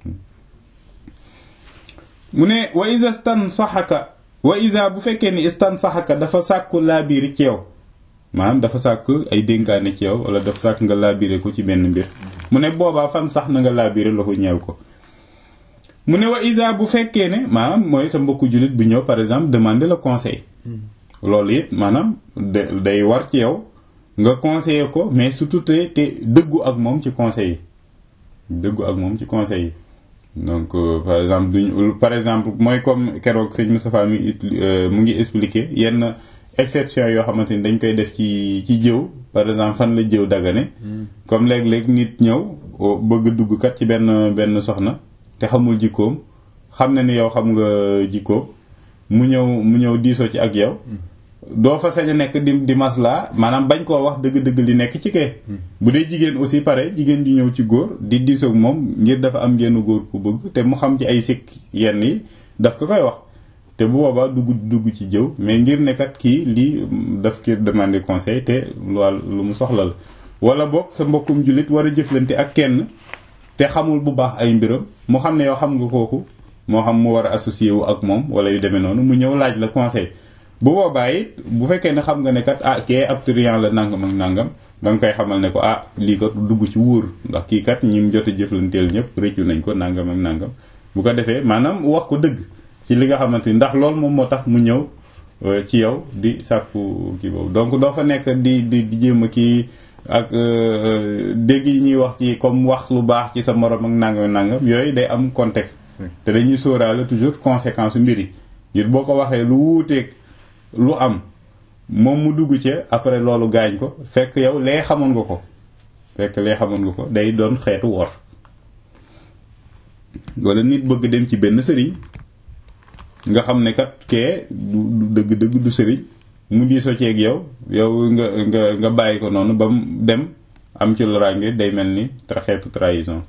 mu ne wa isa stan saxaka wa isa bu fekkee ni stan saxaka dafa sàkku laabiiri ci yow maanaam dafa sàkk ay dénkaane ci yow wala dafa sàkk nga laabire ko ci benn mbir mu ne boobaa fan sax na nga laabire la ko ñeel ko mu ne wa isa bu fekkee ne maanaam mooy sa mbokku jullit bu ñëw par exemple demander le conseil loolu it maanaam de day war ci yow nga conseiller ko mais surtout te te dëggu ak moom ci conseil yi dëggu ak moom ci conseil yi donc par exemple duñ par exemple mooy comme keroog sëñ Moustapha mi mu ngi expliquer yenn exception yoo xamante ni dañ koy def ci ci jëw par exemple fan la jëw dagane comme léeg-léeg nit ñëw bëgg dugg kat ci benn benn soxna te xamul jikkoom xam na ni yow xam nga jikkoom mu ñëw mu ñëw diisoo ci ak yow doo fa sañ a nekk di di masla maanaam bañ koo wax dëgg-dëgg li nekk ci kee bu dee jigéen aussi pare jigéen ju ñëw ci góor di diisoog moom ngir dafa am genn góor ku bëgg te mu xam ci ay sikk yenn yi daf ko koy wax te bu boobaa dugg dugg ci jëw mais ngir ne kat kii lii daf ki demander conseil te lool lu mu soxla la wala boog sa mbokkum jullit war a jëflante ak kenn te xamul bu baax ay mbiram mu xam ne yow xam nga kooku moo xam mu war a associé wu ak moom wala yu demee noonu mu ñëw laaj la conseil bu boobaa it bu fekkee ne xam nga ne kat ah kee ab triant la nangam ak nangam da nga koy xamal ne ko ah lii kat dugg ci wóor ndax kii kat ñim jot a jëflanteel ñëpp rëccu nañ ko nangam ak nangam bu ko defee maanaam wax ko dëgg ci li nga xamante ni ndax loolu moom moo tax mu ñëw ci yow di sàkku kii boobu donc doo fa nekk di di di jéem a kii ak dégg yi ñuy wax ci comme wax lu baax ci sa morom ak nangam nangam yooyu day am contexte te dañuy sóoraale toujours conséquence mbir yi ngir boo ko waxee lu wuuteeg lu am moom mu dugg ci après loolu gaañ ko fekk yow lee xamoon nga ko fekk lee xamoon nga ko day doon xeetu wor wala nit bëgg dem ci benn sëriñ nga xam ne kat kee du dëgg-dëgg du sëriñ mu diisoo ceeg yow yow nga nga nga bàyyi ko noonu ba mu dem am ci loraange day mel ni tra xeetu trahison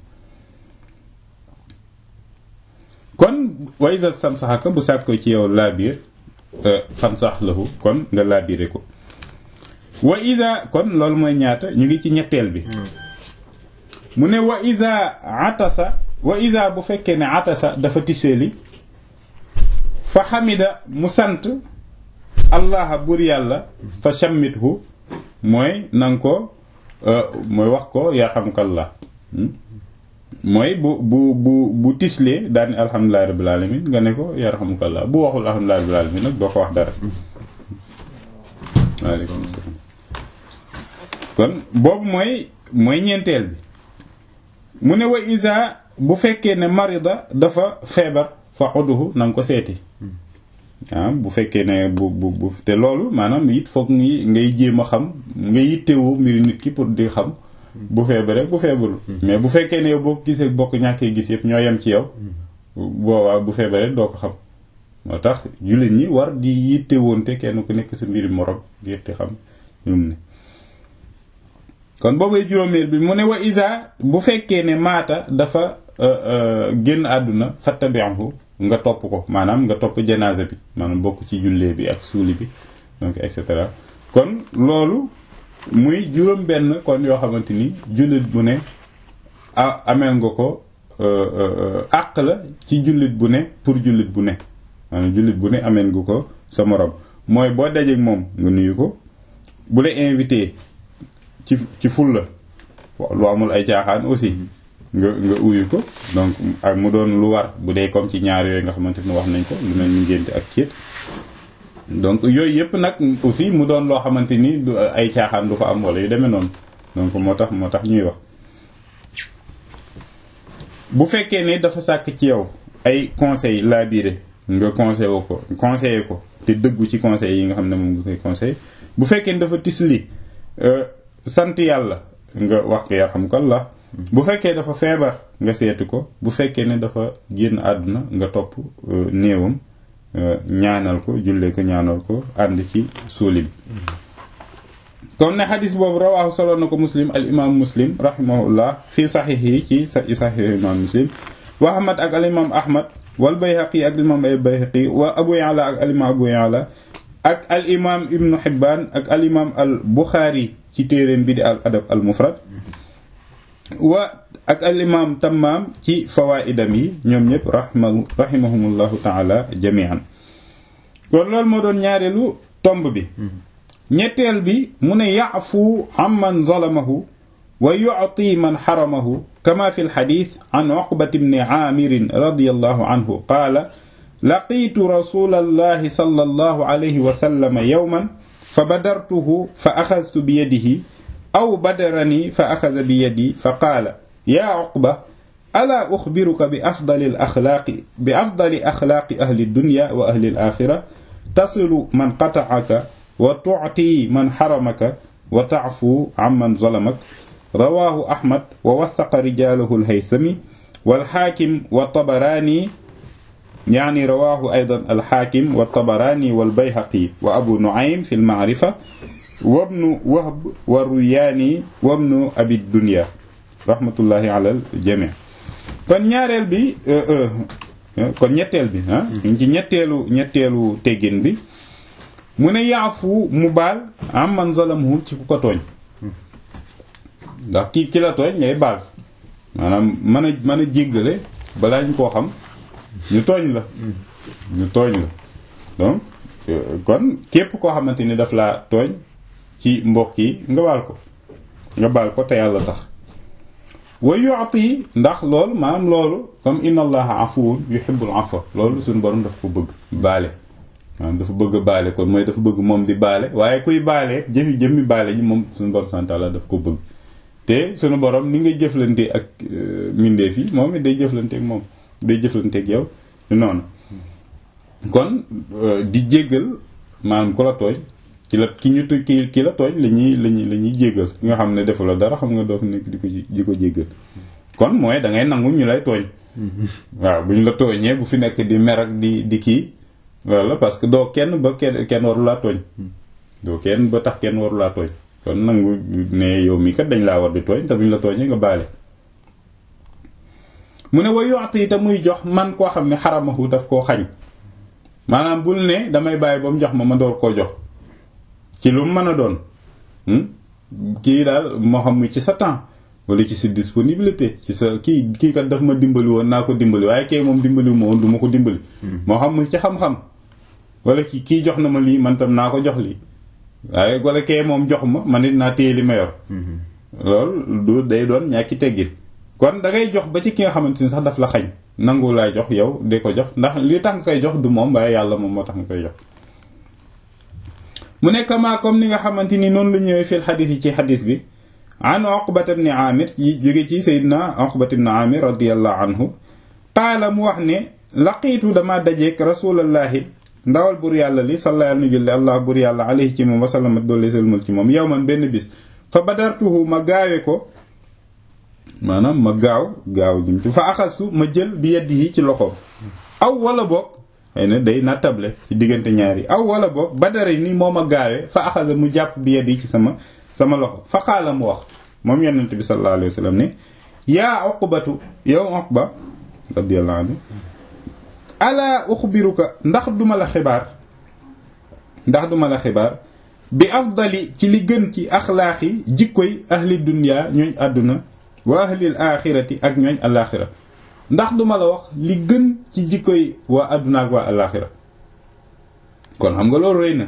kon waysa san saxaka bu sàkk ci yow laa biir fan sax lahu kon nga laabire ko wa ida kon loolu mooy ñaata ñu ngi ci ñetteel bi mu ne wa ida atasa wa ida bu fekkee ne atasa dafa tiseeli fa xamida mu sant allaha bur yàlla fa shammithu mooy nanga ko mooy wax ko yarhamukallah mooy bu bu bu bu tislee daani alhamdulillahi rabbil alamin nga ne ko yarhamukallah bu waxul alhamdulillahi rabbil alamin nag doo ko wax dara waaleykum salaam kon boobu mooy mooy ñeenteel bi mu ne wa isa bu fekkee ne marida dafa feebar fa uduhu na nga ko seeti ah bu fekkee ne bu bu bu te loolu maanaam it foog ngi ngay jéem a xam nga yittewoo mbiri nit ki pour di xam bu feebaree bu feebarul mais bu fekkee ne yow boo gisee bokk ñàkkee gis yëpp ñoo yem ci yow boobaa bu feebaree doo ko xam moo tax jullit ñi war di yittewoonte kenn ku nekk sa mbiri morom ngir di xam ñu ne kon boobay juróomeel bi mu ne wa isa bu fekkee ne maata dafa génn àdduna fattabi'hu nga topp ko maanaam nga topp janaasa bi maanaam bokk ci jullee bi ak suuli bi donc et cetera kon loolu muy juróom benn kon yoo xamante ni jullit bu ne a ameel nga ko àq la ci jullit bu ne pour jullit bu ne maanaam jullit bu ne ameel nga ko sa morom mooy boo dajeek moom nga nuyu ko bu la invité ci ci ful la lu amul ay caaxaan aussi nga nga uyu ko donc ak mu doon lu war bu dee comme ci ñaar yooyu nga xamante ni wax nañ ko lu mel ni ngénte ak céet donc yooyu yëpp nag aussi mu doon loo xamante ni du ay caaxaan du fa am wala yu demee noonu donc moo tax moo tax ñuy wax bu fekkee ne dafa sàkk ci yow ay conseil labiré nga conseil wu ko conseillé ko te dëggu ci conseil yi nga xam ne moom nga koy conseil bu fekkee ne dafa tisli sant yàlla nga wax ko yarhamukallah bu fekkee dafa feebar nga seeti ko bu fekkee ne dafa génn àdduna nga topp néewam ñaanal ko jullee ko ñaanal ko ànd ci suuli bi comme ne xadis boobu rawaahu solo na ko muslim al imam muslim rahimahullah fii saxiix yi ci saxiix imam muslim wa ahmad ak al imam ahmad wal bayhaqi ak al imam ay bayhaqi wa abu ya'la ak al imam abu ya'la ak al imam ibnu hibbaan ak al imam al buxaari ci téeréem bi di al adab al mufrad wa ak al imam tammaam ci fawaidam yi ñoom ñëpp rahma rahimahumullahu taala jamian kon loolu moo doon ñaareelu tomb bi ñetteel bi mu ne yaafu amman zalamahu wa yu'ti man xaramahu kama fi lxadit an uqbat bni aamirin radiyallahu anhu qaala laqiitu rasulallahi sallallahu alayhi wa sallam yawman fa badartuhu fa axadtu bi yadihi aw badarani fa axada bi yadi fa qaala yaa uqba alaa uxbiruka bi afdali alaxlaaqi bi afdali axlaaqi ahli dunya wa ahli alaaxira tasilu man qata'aka wa tu'ti man xaramaka wa ta'fu amman zalamak rawaahu Ahmad wa wasaqa rijaalahu al-Haythami wal-Haakim wa Tabaraani yaani rawaahu aydan al-Haakim wa Tabaraani wal-Bayhaqi wa Abu Nu'aym fi al-Ma'rifa wa ibnu Wahb wa Ruyaani wa ibnu Abi Dunya rahmatullahi ala al-jamii' kon ñaareel bi kon ñetteel bi ah. ñu ci ñetteelu ñetteelu teggin bi. mu ne yaafu mu baal am man zalamu ci ku ko tooñ ndax kii ki la tooñ ngay baal maanaam mën a mën a jéggale balaa ñu koo xam ñu tooñ la ñu tooñ la donc kon képp koo xamante ni daf laa tooñ ci mbokk yi nga baal ko nga baal ko te yàlla tax wa yu'ti ndax loolu maanaam loolu comme inna allaha afuwun yuhibbul afwa loolu suñu borom daf ko bëgg baale maanaam dafa bëgg a baale kon mooy dafa bëgg moom di baale waaye kuy baale jëfi jëmmi baale ji moom suñu borom subhanahu wa ta'ala daf ko bëgg te suñu borom ni ngay jëflante ak mbindeef yi moom it day jëflante ak moom day jëflante ak yow noonu kon di jéggal maanaam ku la tooñ ki la ki ñu ki ki la tooñ la ñuy la ñuy la ñuy jéggal ki nga xam ne defu la dara xam nga doo fi nekk di ko di ko jéggal kon mooy da ngay nangu ñu lay tooñ waaw bu ñu la tooñee bu fi nekk di mer ak di di kii loolu la parce que doo kenn ba kenn kenn waru laa tooñ doo kenn ba tax kenn waru laa tooñ kon nangu ne yow mii kat dañ laa war di tooñ te buñ la tooñee nga baale mu ne wa yoxti te muy jox man koo xam ne xaramahu daf koo xañ maanaam bul ne damay bàyyi ba mu jox ma ma door koo jox ci lu mu mën a doon kii daal moo xam mu ci sa temps wala ci sa disponibilité ci sa kii kii kat daf ma dimbali woon naa ko dimbali waaye kay moom dimbali ma woon du ma ko dimbali moo xam mu ci xam-xam wala ki kii jox na ma lii man tam naa ko jox lii waaye wala kay moom jox ma man it naa téye li ma yor loolu du day doon ñàkki teggin kon da ngay jox ba ci ki nga xamante ni sax daf la xañ nangu laay jox yow de ko jox ndax li tax nga koy jox du moom waaye yàlla moom moo tax nga koy jox mu ne kama comme ni nga xamante ni noonu la ñëwee fil xadis yi ci xadis bi an Uqbat ibn Amir yi jóge ci Seydina Uqbat ibn Amir radiyallahu anhu qaala mu wax ne laqiitu dama dajeek rasulallahi ndawal bur yàlla li salla nu julli allah bur yàlla alayhi ci moom wasalamat doole sëlmal ci moom yow man benn bis fa badartuhu ma gaawe ko maanaam ma gaaw gaaw jëm ci fa axastu ma jël bi yeddi yi ci loxoom aw wala boog xëy na day nattable ci diggante ñaari aw wala boog badara ni moo ma gaawee fa axasa mu jàpp bi yeddi yi ci sama sama loxo fa xaala mu wax moom yonent bi sallallahu alayhi wa sallam ne yaa uqbatu yow uqba radiyallahu anhu ala uxbiruka ndax duma la xibaar ndax duma la xibaar bi afdali ci li gën ci axlaaqi jikkoy ahli dunya ñooñ àdduna wa ahlil axirati ak ñooñ alaxira ndax duma la wax li gën ci jikkoy waa àdduna ak waa alaxira kon xam nga loolu rëy na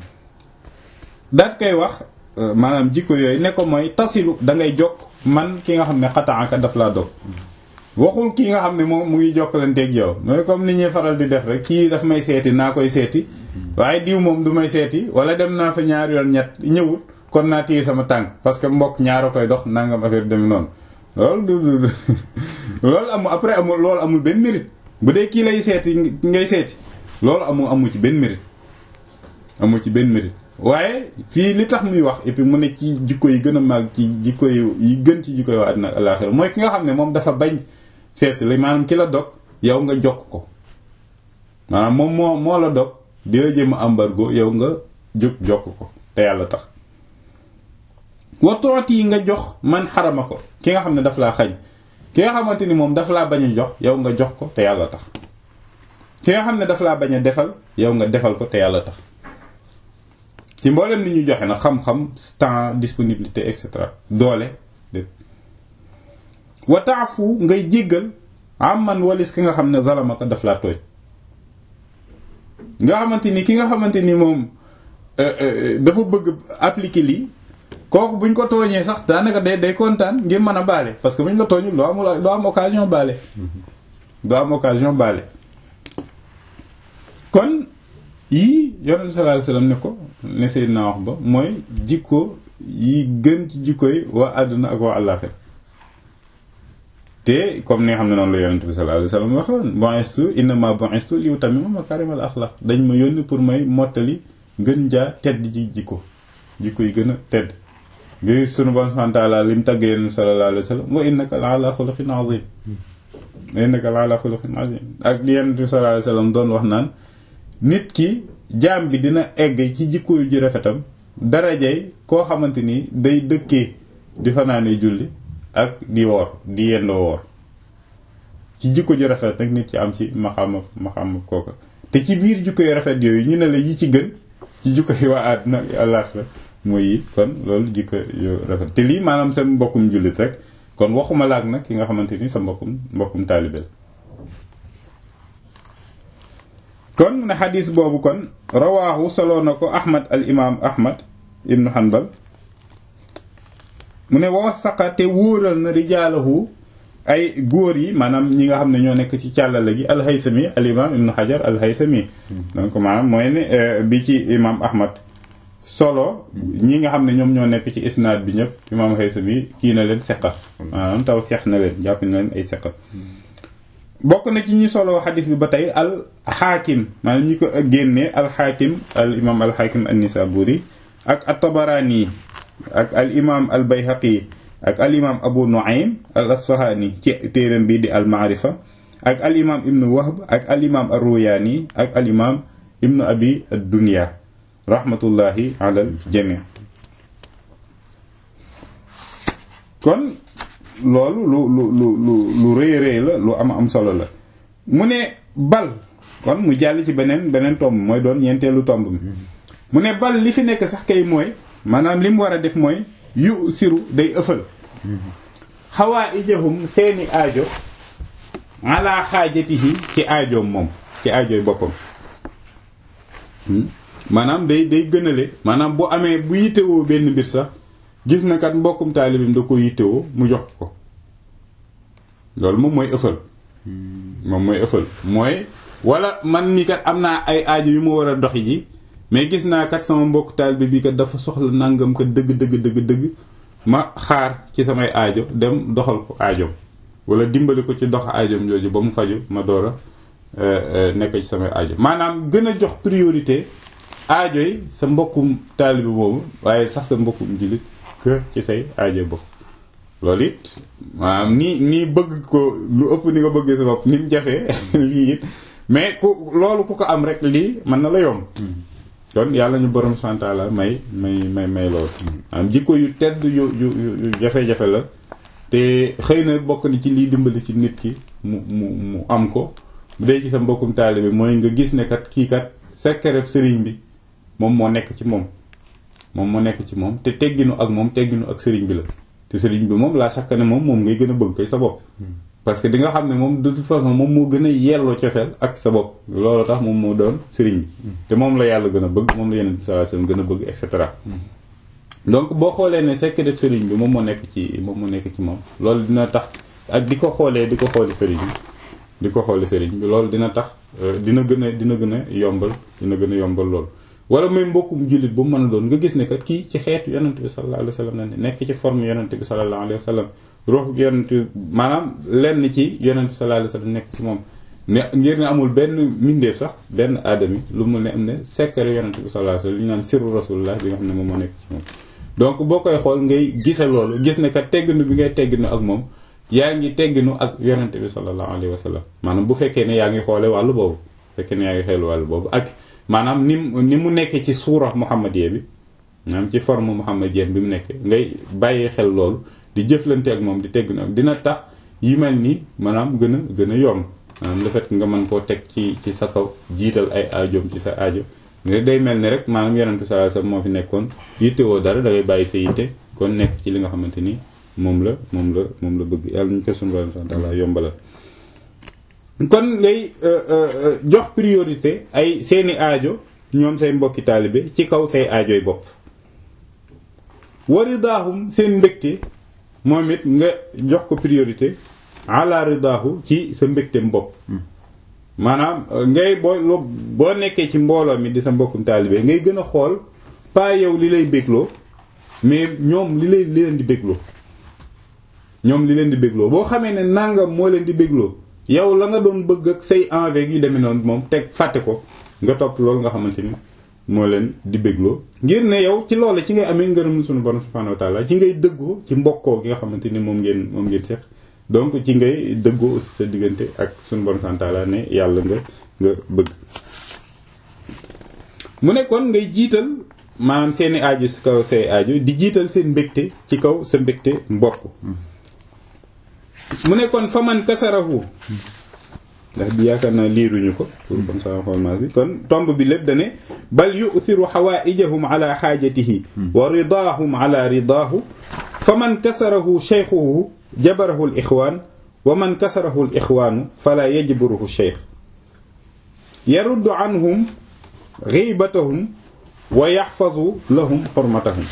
daat koy wax maanaam jikko yooyu ne ko mooy tasilu da ngay jokk man ki nga xam ne xataanka daf laa dog waxul kii nga xam ne moom mu ngi jokkalanteeg yow mooy comme ni ñuy faral di def rek kii daf may seeti naa koy seeti waaye diw moom du may seeti wala dem naa fa ñaari yoon ñett ñëwul kon naa téye sama tànk parce que mbokk ñaara koy dox nangam affaire dem noonu loolu du loolu amul après amul loolu amul benn mérite bu dee kii lay seeti ngay seeti loolu amul amul ci benn mérite amul ci benn mérite waaye fii li tax muy wax et puis mu ne ci jikko yi gën a màgg ci jikko yi gën ci jikko yi waa àddina ak alaaxira mooy ki nga xam ne moom dafa bañ sees la maanaam ki la dog yow nga jokk ko maanaam moom moo moo la dog di la jëm embargo yow nga jóg jokk ko te yàlla tax watoot yi nga jox man xarama ko ki nga xam ne daf laa xañ ki nga xamante ni moom daf laa bañ a jox yow nga jox ko te yàlla tax ki nga xam ne daf laa bañ a defal yow nga defal ko te yàlla tax ci mboolem ni ñu joxe na xam-xam temps disponibilité et cetera doole dé wa taafu ngay jéggal am man walis ki nga xam ne zalamaka daf laa tooñ nga xamante ni ki nga xamante ni moom dafa bëgg appliquer lii kooku buñ ko tooñee sax daanaka day day kontaan ngir mën a baale parce que buñ la tooñul doo amul doo am occasion baale doo am occasion baale kon yii yonent sallallahu alayhi wasallam ne ko ne Seydina wax ba mooy jikko yi gën ci jikko yi waa àdduna ak waa àllaaxira te comme ni nga xam ne noonu la yonent bi sallallahu alayhi wasallam waxoon bu'istu innama bu'istu li utammima makaarimal axlaaq dañ ma yónni pour may mottali gën jaa tedd ji jikko jikko yi gën a tedd nga gis sunu Boroom subhaanahu wa ta'aala lim tagg yonent sallallahu alayhi wasallam wa innaka la ala xuluqin azim wa innaka la ala xuluqin azim ak li yonent bi sallallahu alayhi wasallam doon wax naan nit ki jaam bi dina egg ci jikko yu ji rafetam darajay koo xamante ni day dëkkee di fanaane julli ak di woor di yendoo woor ci jikko ju rafet nag nit ci am ci maxama maxama kooka te ci biir jikko yu rafet yooyu ñu ne la yi ci gën ci jikko yi waa àdduna ak àllaaxira mooy yi kon loolu jikko yu rafet te lii maanaam seen mbokkum jullit rek kon waxuma laak nag ki nga xamante ni sa mbokkum mbokkum taalibel kon mu ne xadis boobu kon rawaahu soloo na ko ahmad al imaam ahmad ibnu hanbal mu ne wasaqa te wóoral na rijaalahu ay góor yi maanaam ñi nga xam ne ñoo nekk ci càllale gi alhaysami al imam ibnu hajar alhaysami donc maanaam mooy ne bi ci imam ahmad solo ñi nga xam ne ñoom ñoo nekk ci isnaad bi ñëpp imam haysami kii na leen seqa maanaam taw seex na leen jàpp na leen ay seqa bokk na ci ñi solo xadis bi ba tey al xaakim maanaam ñi ko génnee al xaakim al imam al xaakim an nisaburi ak at tabaraani ak al imam al bayhaqi ak al imam abu nuaym al asfahani ci téeram bii di al maarifa ak al imam ibnu wahb ak al imam ar ruyaani ak al imam ibnu abi ad dunya rahmatullahi ala al jami kon loolu lu lu lu lu lu rëy rëy la lu am am solo la mu ne bal kon mu jàll ci beneen beneen tomb mooy doon ñeenteelu tomb mi mu ne bal li fi nekk sax kay mooy maanaam li mu war a def mooy yu siru day ëffal xawaa ijahum seeni aajo ala xaajatihi ci aajoom moom ci aajooy boppam maanaam day day gënale maanaam bu amee bu yittewoo benn mbir sax gis na kat mbokkum taalibim da ko yittewoo mu jox ko loolu moom mooy ëffal moom mooy ëffal mooy wala man mi kat am naa ay aajo yu ma war a doxi ji mais gis naa kat sama mbokk taalibe bi kat dafa soxla nangam kat dëgg dëgg dëgg dëgg ma xaar ci samay aajo dem doxal ko aajoom wala dimbali ko ci dox aajoom jooju ba mu faju ma door a nekk ci samay aajo maanaam gën a jox priorité aajo yi sa mbokkum taalibe boobu waaye sax sa mbokkum jullit que ci say aajo bopp loolu it maanaam nii nii bëgg ko lu ëpp ni nga bëggee sa bopp ni mu jafee lii it mais ku loolu ku ko am rek lii mën na la yomb kon yàlla ñu borom santaala may may may may loolu am jikko yu tedd yu yu yu jafe-jafe la te xëy na bokk ni ci liy dimbali ci nit ki mu mu mu am ko bu dee ci sa mbokkum taalibe mooy nga gis ne kat kii kat secret sëriñ bi moom moo nekk ci moom moom moo nekk ci moom te tegginu ak moom tegginu ak sëriñ bi la te sëriñ bi moom laa sakk ne moom moom ngay gën a bëgg koy sa bopp parce que di nga xam ne moom de toute façon moom moo gën a yelloo cofeel ak sa bopp loolu tax moom moo doon sëriñ bi te moom la yàlla gën a bëgg moom la yeneen bi sallallahu alayhi wasallam gën a bëgg et cetera donc boo xoolee ne sekk def sëriñ bi moom moo nekk ci moom moo nekk ci moom loolu dina tax ak di ko xoolee di ko xooli sëriñ bi di ko xooli sëriñ bi loolu dina tax dina gën a dina gën a yombal dina gën a yombal loolu wala muy mbokkum jullit bu mu mën a doon nga gis ne kat kii ci xeetu yonent bi sallallahu alayhi wasallam la ne nekk ci forme yonent bi sallallahu alayhi wasallam ruux yonent maanaam lenn ci yonent bi sallallahu alayhi wasallam nekk ci moom ne ngir ne amul benn mbindeef sax benn aadami lu mu ne am ne secret yonent bi sallallahu alayhi wasallam li ñu naan sirru rasulullah bi nga xam ne moom moo nekk ci moom donc boo koy xool ngay gise loolu gis ne ka tegginu bi ngay tegginu ak moom yaa ngi tegginu ak yonent bi sallallahu alayhi wasallam maanaam bu fekkee ne yaa ngi xoole wàllu boobu fekkee ne yaa ngi xeelu wàllu boobu ak maanaam ni ni mu nekkee ci suura muhammadiyya bi maanaam ci forme muhammadiyya bi mu nekkee ngay bàyyi xel loolu di jëflante ak moom di tegginu ak dina tax yi mel nii maanaam gën a gën a yomb maanaam le fait nga mën koo teg ci ci sa kaw jiital ay aajoom ci sa aajo nga day mel ni rek maanaam yonent bi sallallahu alayhi wasallam moo fi nekkoon yittewoo dara da ngay bàyyi sa yitte kon nekk ci li nga xamante ni moom la moom la moom la bëgg yàlla ñu ko sunu borom subhanahu wa ta'ala yombalal kon ngay jox priorité ay seeni aajo ñoom say mbokki taalibe ci kaw say aajoy bopp waridahum seen mbégte moom it nga jox ko priorité ala ridaahu ci sa mbégteem bopp maanaam ngay boo boo nekkee ci mbooloo mi di sa mbokkum taalibe ngay gën a xool pas yow li lay bégloo mais ñoom li lay li leen di bégloo ñoom li leen di bégloo boo xamee ne nangam moo leen di bégloo yow la nga doon bëgg ak say envie yu demee noonu moom teg fàtte ko nga topp loolu nga xamante ni moo leen di bégloo ngir ne yow ci loolu ci ngay amee ngërëm sunu borom subhanahu wa ta'ala ci ngay dëggoo ci mbokkoo gi nga xamante ni moom ngeen moom ngeen seq donc ci ngay dëggoo aussi sa diggante ak sunu borom subhanahu wa ta'ala ne yàlla nga nga bëgg mu ne kon ngay jiital maanaam seeni aajo ci kaw say aajo di jiital seen mbégte ci kaw sa mbégte mbokk mu ne kon fa man kasarahu ndax bi yaakaar naa liiruñu ko pour comme ça xolmaas bi kon tomb bi lépp dane bal yu'thiru hawaa'ijahum ala haajatihi wa ridaahum ala ridaahu fa man kasarahu shaykhuhu jabarahu al ixwaan wa man kasarahu al ixwaanu fala yajburuhu shaykh yaruddu anhum ghiibatahum wa yaxfazu lahum xurmatahum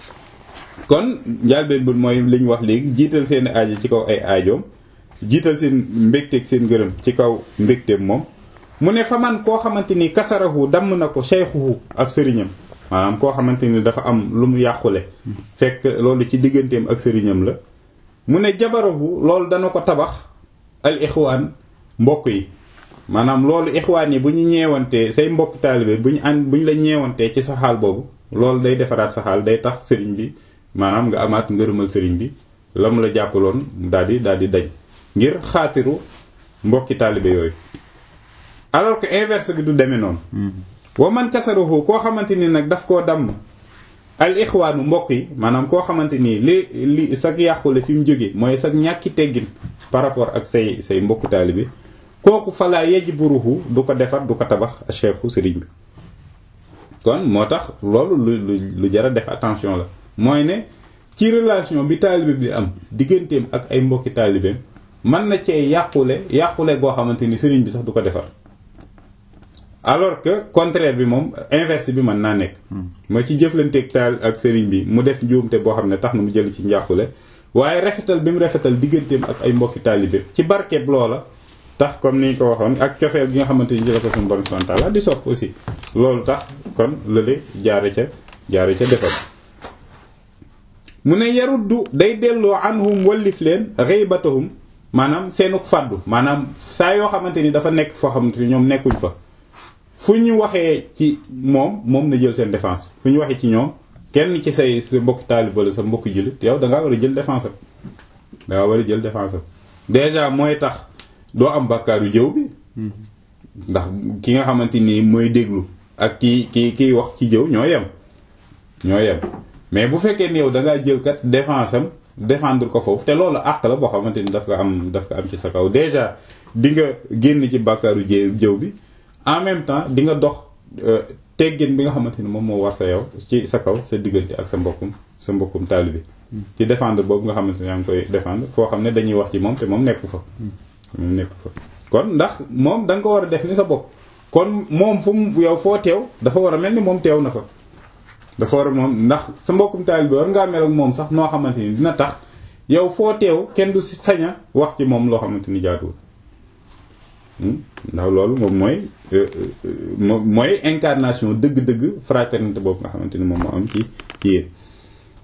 kon njaalbeen bu mooy li ñu wax léegi jiital seen aajo ci kaw ay aajoom jiital seen mbégteeg seen gërëm ci kaw mbégteem moom mu ne fa man koo xamante ni kasarahu damm na ko shaykhuhu ak sëriñam maanaam koo xamante ni dafa am lu mu yàqule fekk loolu ci digganteem ak sëriñam la mu ne jabarahu loolu dana ko tabax al ixwaan mbokk yi maanaam loolu ixwaan yi bu ñu ñeewantee say mbokk taalibe bu ñu ànd bu ñu la ñeewantee ci sa xaal boobu loolu day defaraat sa xaal day tax sëriñ bi maanaam nga amaat ngërëmal sëriñ bi la mu la jàppaloon daal di daal di dañ ngir xaatiru mbokki taalibe yooyu alors que inverse bi du demee noonu wa man kasaruhu koo xamante ni nag daf koo damm al ixwaanu mbokk yi maanaam koo xamante nii li li sag yàqule fi mu jógee mooy sag ñàkki teggin par rapport ak say say mbokku taalibe kooku falaa yajburuhu du ko defar du ko tabax cheikhu sëriñ bi kon moo tax loolu lu lu lu jara def attention la mooy ne ci relation bi taalibe bi am digganteem ak ay mbokki taalibeem mën na cee yàqule yàqule goo xamante ni sëriñ bi sax du ko defar alors que contraire bi moom inverse bi mën naa nekk mooy ci jëflanteeg taal ak sëriñ bi mu def njuumte boo xam ne tax na mu jël ci njàqule waaye rafetal bi mu rafetal digganteem ak ay mbokki taalibe ci barkeeb loola tax comme ni ñu ko waxoon ak cofeel gi nga xamante ni jëla ko suñu borom subhanahu wa ta'ala di sopp aussi loolu tax kon lële jaare ca jaare ca defal mu ne yaruddu day delloo anhum wallif leen ghaybatahum maanaam seenuk fàddu maanaam saa yoo xamante ni dafa nekk foo xamante ni ñoom nekkuñ fa fu ñu waxee ci moom moom na jël seen défense fu ñu waxee ci ñoom kenn ci say sa mbokki taalib wala sa mbokki jullit yow da ngaa war a jël défense am da ngaa war a jël défense am déjà mooy tax doo am bàkkaaru jëw bi ndax ki nga xamante ni mooy déglu ak ki ki kiy wax ci jëw ñoo yem ñoo yem mais bu fekkee ni yow da ngaa jël kat défense am défendre ko foofu te loolu àq la boo xamante ni daf ko am daf ko am ci sa kaw déjà di nga génn ci bàkkaaru jëw jëw bi en même temps di nga dox teggin bi nga xamante ni moom moo war sa yow ci sa kaw sa diggante ak sa mbokkum sa mbokkum taalibe ci défendre boobu nga xamante ni yaa ngi koy défendre foo xam ne dañuy wax ci moom te moom nekku fa moom nekku fa kon ndax moom da nga ko war a def ni sa bopp kon moom fu mu yow foo teew dafa war a mel ni moom teew na fa dafa war a moom ndax sa mbokkum taalibe war ngaa mel ak moom sax noo xamante ni dina tax yow foo teew kenn du si saña wax ci moom loo xamante ni jaaduwul ndax loolu moom mooy mooy incarnation dëgg-dëgg fraternité boobu nga xamante ni moom moo am ci yéen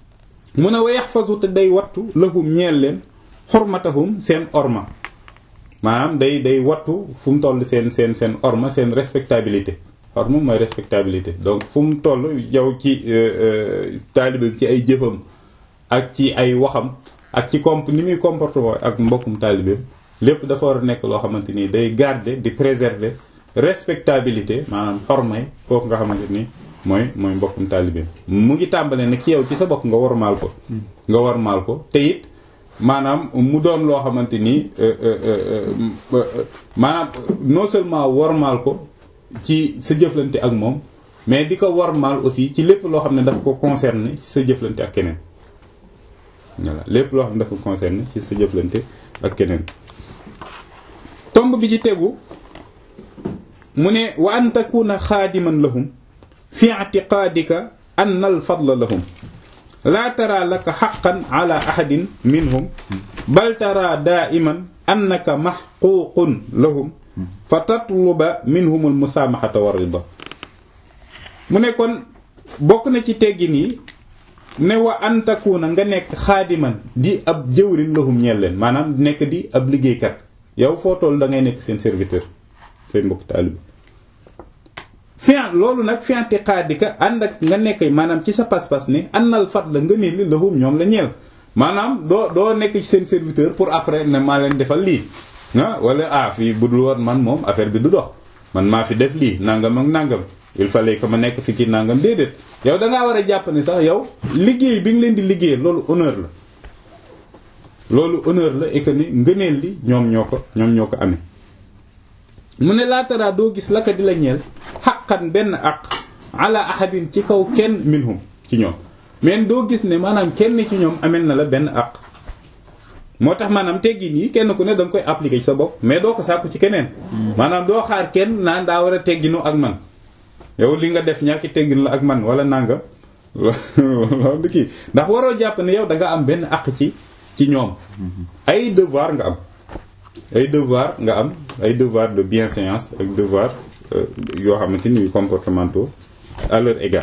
mun a wa yaxfazu te day wattu lahum ñeel leen xormatahum seen orma maanaam day day wattu fu mu toll seen seen seen orma seen respectabilité orma mooy respectabilité donc fu mu toll yow ci taalibe bi ci ay jëfam ak ci ay waxam ak ci comp ni muy comportement ak mbokkum taalibeem lépp dafa war a nekk loo xamante ni day garder di préserver respectabilité maanaam xormay kooku nga xamante ni mooy mooy mbokkum taalibeem mu ngi tàmbalee nag ci yow ci sa bopp nga wormaal ko nga wormaal ko te it maanaam mu doon loo xamante ni maanaam non seulement wormaal ko ci sa jëflante ak moom mais di ko wormaal aussi ci lépp loo xam ne dafa ko concerné ci sa jëflante ak keneen voilà lépp loo xam ne dafa ko concerné ci sa jëflante ak keneen tomb bi ci tegu mu ne wa an takuna xaadiman lahum fi i'tiqaadika anna al fadla lahum laa tara laka xaqan ala ahadin minhum bal tara daa'iman annaka maxquuqun lahum fa tatluba minhum al musaamaxata wa rida mu ne kon bokk na ci teggin yi ne wa an takuna nga nekk xaadiman di ab jëwrin lahum ñeel leen maanaam nekk di ab liggéeykat yow foo toll da ngay nekk seen serviteur seen mbokk taalibe fian loolu nag fianti xaadika ànd ak nga nekk maanaam ci sa pas-pas ne annal fat la nga ne li lahum ñoom la ñeel maanaam doo doo nekk ci seen serviteur pour après ne maa leen defal lii ah wala ah fii bu dul woon man moom affaire bi du dox man maa fi def lii nangam ak nangam il fallait que ma nekk fi ci nangam déedéet yow da ngaa war a jàpp ne sax yow liggéey bi nga leen di liggéey loolu honneur la loolu honneur la et que ni ngëneel li ñoom ñoo ko ñoom ñoo ko amee mu ne laataraa doo gis la ka di la ñeel xaqan benn aq ala ahadin ci kaw kenn minhum ci ñoom mais doo gis ne maanaam kenn ci ñoom amel na la benn aq moo tax maanaam teggin yi kenn ku ne da nga koy appliquer ci sa bopp mais doo ko sàkku ci keneen maanaam doo xaar kenn naan daa war a tegginu ak man yow li nga def ñàkki teggin la ak man wala nanga loolu kii ndax waroo jàpp ne yow da nga am benn aq ci ci ñoom ay devoir nga am ay devoir nga am ay devoir de bienséance ak devoir yoo xamante ni comportementaux à leur égard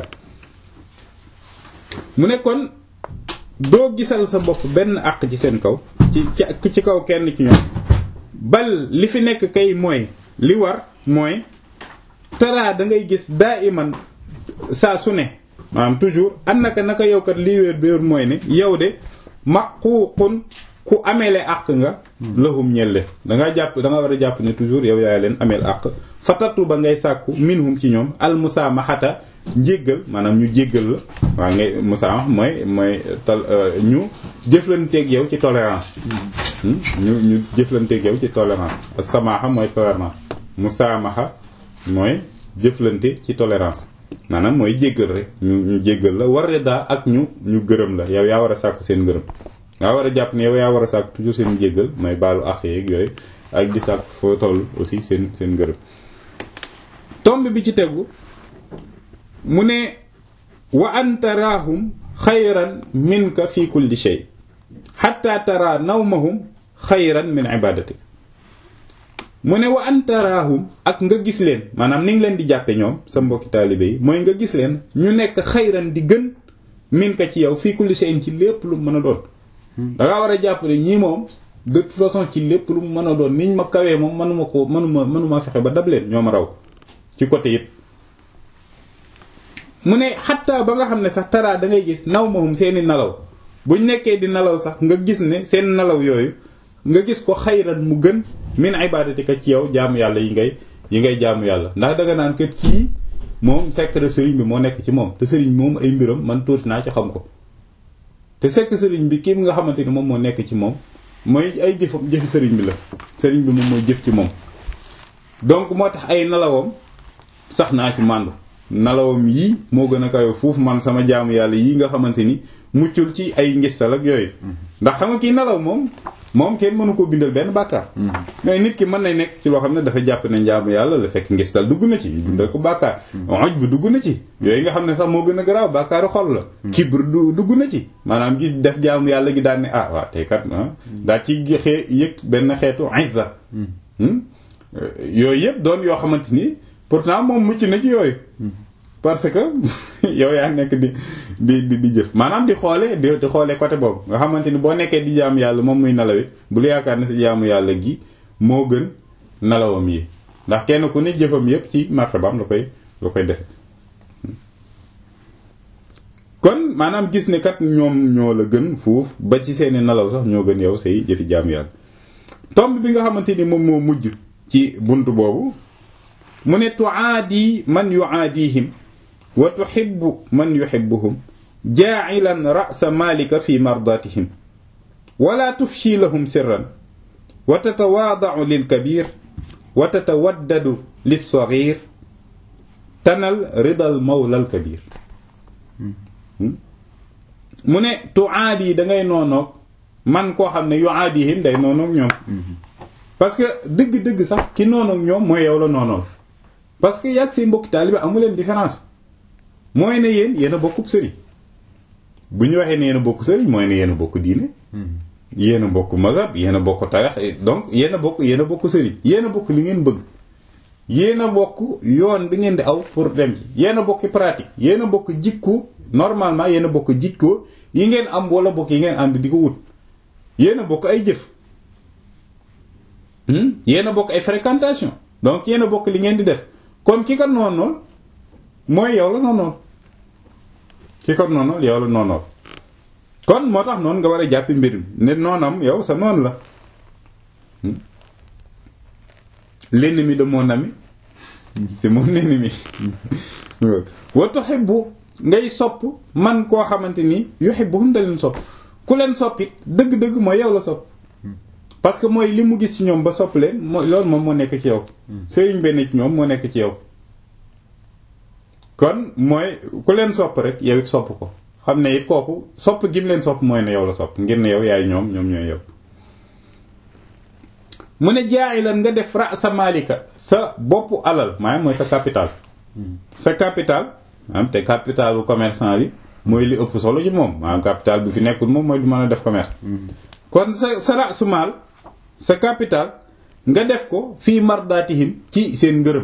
mu ne kon doo gisal sa bopp benn àq ci seen kaw ci ci kaw kenn ci ñoom bal li fi nekk kay mooy li war mooy taraa da ngay gis daa iman saa su ne maanaam toujours an naka naka yow kat lii wéer bi mooy ne yow de maquuqun ku ameele àq nga lahum ñelle danga jàpp da nga war a jàpp ne toujours yow yaay leen ameel àq fatatu ba ngay sàkku minhum ci ñoom al musaamahata njéggal maanaam ñu jéggal la waaw ngay musaamah mooy mooy tal ñu jëflanteeg yow ci tolérance ñu ñu jëflanteeg yow ci tolérance samaaxa mooy tolérance musaamaha mooy jëflante ci tolérance maanaam mooy jéggal rek ñu ñu jéggal la war daa ak ñu ñu gërëm la yow yaa war a sàkku seen gërëm yaa war a jàpp ne yow yaa war a sàkk toujours seen jéggal mooy baalu àq yeeg yooyu ak di sàkk foo toll aussi seen seen ngërëm tomb bi ci tegu mu ne wa an taraahum xayran minka fi kulli shay xatta tara nawmahum xayran min ibadatik mu ne wa an taraahum ak nga gis leen maanaam ni nga leen di jàppe ñoom sa mbokki taalibe yi mooy nga gis leen ñu nekk xayran di gën minka ci yow fi kulli shay ci lépp lu mën a doon dangaa war a jàpp ne ñii moom de toute façon ci lépp lu mu mën a doon niñ ma kawee moom mënuma ko mënuma mënuma fexe ba dab leen ñoo ma raw ci côté yëpp mu ne xattaa ba nga xam ne sax taraa da ngay gis naw mahum seeni nelaw buñ nekkee di nelaw sax nga gis ne seen nelaw yooyu nga gis ko xayran mu gën min ibadatika ci yow jaamu yàlla yi ngay yi ngay jaamu yàlla ndax danga naan kër kii moom secret sëriñ bi moo nekk ci moom te sëriñ moom ay mbiram man tuuti naa ci xam ko te sekk sëriñ bi kii nga xamante ni moom moo nekk ci moom mooy ay jëfam jëfi sëriñ bi la sëriñ bi moom mooy jëf ci moom donc moo tax ay nalawam sax naa ci màndu nalawam yii moo gën a kayo foofu man sama jaamu yàlla yii nga xamante ni muccul ci ay ngistal ak yooyu ndax xam nga kii nalaw moom moom kenn mënu ko bindal benn bàkkaar mais nit ki mën na nekk ci loo xam ne dafa jàpp ne njaamu yàlla la fekk ngistal dugg na ci bindal ko bàkkaar oj bu dugg na ci yooyu nga xam ne sax moo gën a garaaw bàkkaaru xol la kibr du dugg na ci maanaam gis def jaamu yàlla gi daal ne ah waaw tey kat daa ci xee yëg benn xeetu izza yooyu yëpp doon yoo xamante ni pourtant moom mucc na ci yooyu parce que yow yaa nekk di di di jëf maanaam di xoole di xoole côté boobu nga xamante ni boo nekkee di jaamu yàlla moom muy nalawit bul yaakaar ne si jaamu yàlla gi moo gën nelawam yi ndax kenn ku ne jëfam yépp ci martabaam la koy la koy defe kon maanaam gis ne kat ñoom ñoo la gën fuuf ba ci seeni nelaw sax ñoo gën yow say jëfi jaam yàlla tomb bi nga xamante ni moom moo mujj ci bunt boobu mu ne tuaadi man yuaadihim wa tuhibbu man yuhibbuhum jaacilan ra'sa maalika fi mardatihim wala tufshi lahum sirran wa tatawaadau lilkabir wa tatawaddadu lilsaghir tanal ridal mawla alkabir mu ne tuaadi da ngay noonoog man koo xam ne yuaadihim day noonoog ñoom parce que dëgg-dëgg sax ki noonoog ñoom mooy yow la noonool parce que yàgg say mbokki taalibe amu leen différence mooy ne yéen yéen a bokkub sëriñ bu ñu waxee ne yéen a bokk sëriñ mooy ne yéen a bokk diine yéen a bokk mazhab yéen a bokk tarix donc yéen a bokk yéen a bokk sëriñ yéen a bokk li ngeen bëgg yéen a bokk yoon bi ngeen di aw pour dem ci yéen a bokk pratique yéen a bokk jikko normalement yéen a bokk jikko yi ngeen am wala bokk yi ngeen ànd di ko wut yéen a bokk ay jëf yéen a bokk ay fréquentation donc yéen a bokk li ngeen di def kon ki ko noonool mooy yow la noonool ki ko noonool yow la noonool kon moo tax noonu nga war a jàppi mbir mi ne noonam yow sa noon la l'ennemi de mon ami c'est mon ennemi wa tuhibbu ngay sopp man koo xamante ni yuhibbuhum da leen sopp ku leen soppit dëgg-dëgg mooy yow la sopp parce que mooy li mu gis ci ñoom ba sopp leen mooy loolu moom moo nekk ci yow sëriñ benn ci ñoom moo nekk ci yow kon mooy ku leen sopp rek yow it sopp ko xam ne it kooku sopp gim leen sopp mooy ne yow la sopp ngir ne yow yaay ñoom ñoom ñooy yow mu ne jaay lan nga def ra sa malika sa boppu alal maanaam mooy sa capital sa capital maanaam te capitalu commerçant bi mooy li ëpp solo ci moom maanaam capital bi fi nekkul moom mooy du mën a def commerce kon sa sa ra su maal sa capital nga def ko fii mardatihim ci seen ngërëm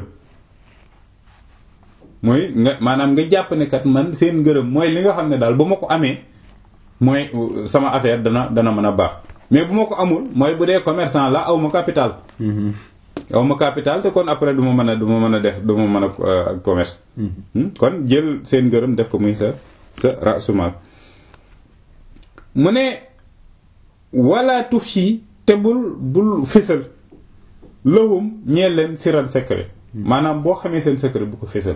mooy nga maanaam nga jàpp ne kat man seen ngërëm mooy li nga xam ne daal bu ma ko amee mooy sama affaire dana dana mën a baax mais bu ma ko amul mooy bu dee commerçant la aw ma capital aw ma capital te kon après du ma mën a du ma mën a def du ma mën a commerce kon jël seen ngërëm def ko muy sa sa rasumal mu ne wala tufshi te bul bul fésal lahum ñeel leen siran secret maanaam boo xamee seen secret bu ko fésal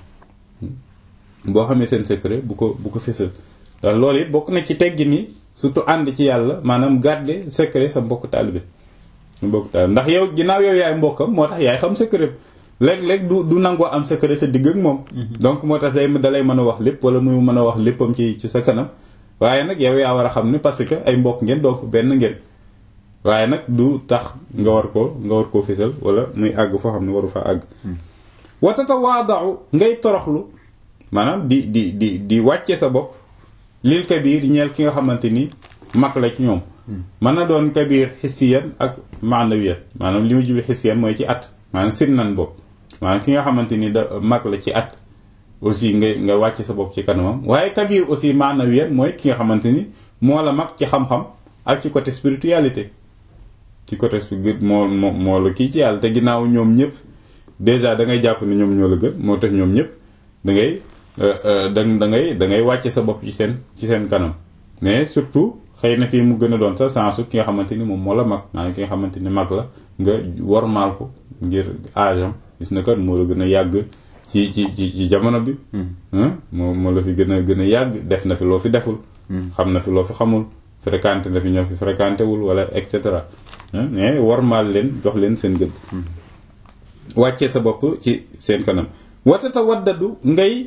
boo xamee seen secret bu ko bu ko fésal ndax loolu it bokk na ci teggi ni surtout ànd ci yàlla maanaam garder secret sa mbokk taalibe sa mbokk taalibe ndax yow ginnaaw yow yaay mbokkam moo tax yaay xam secret léeg-léeg du du nangoo am secret sa digg ak moom donc moo tax day dalay mën a wax lépp wala muy mën a wax léppam ci ci sa kanam waaye nag yow yaa war a xam ne parce que ay mbokk ngeen donc benn ngeen waaye nag du tax nga war ko nga war koo fésal wala muy àgg foo xam ne waru fa àgg watata waadau ngay toroxlu maanaam di di di di wàcce sa bopp lil kabir ñeel ki nga xamante ni mag la ci ñoom mën na doon kabir xissiyan ak maanawiyan maanaam li mu jubli xissiyan mooy ci at maanaam sinnan bopp maanaam ki nga xamante ni da mag la ci at aussi nga nga wàcce sa bopp ci kanamam waaye kabir aussi maanawiyan mooy ki nga xamante ni moo la mag ci xam-xam ak ci côté spiritualité ci côté moo moo moo la kii ci yàlla te ginnaaw ñoom ñëpp déjà da ngay jàpp ne ñoom ñoo la gën moo tax ñoom ñëpp da ngay da da ngay da ngay wàcce sa bopp ci seen ci seen kanam mais surtout xëy na fii mu gën a doon sa sensu ki nga xamante ni moom moo la mag maanaam ki nga xamante ni mag la nga wormaal ko ngir aajam gis na kat moo la gën a yàgg ci ci ci ci jamono bi moo moo la fi gën a gën a yàgg def na fi loo fi deful xam na fi loo fi xamul fréquenté na fi ñoo fi fréquenté wul wala et cetera mais wormaal leen jox leen seen gëdd wàccee sa bopp ci seen kanam watata waddadu ngay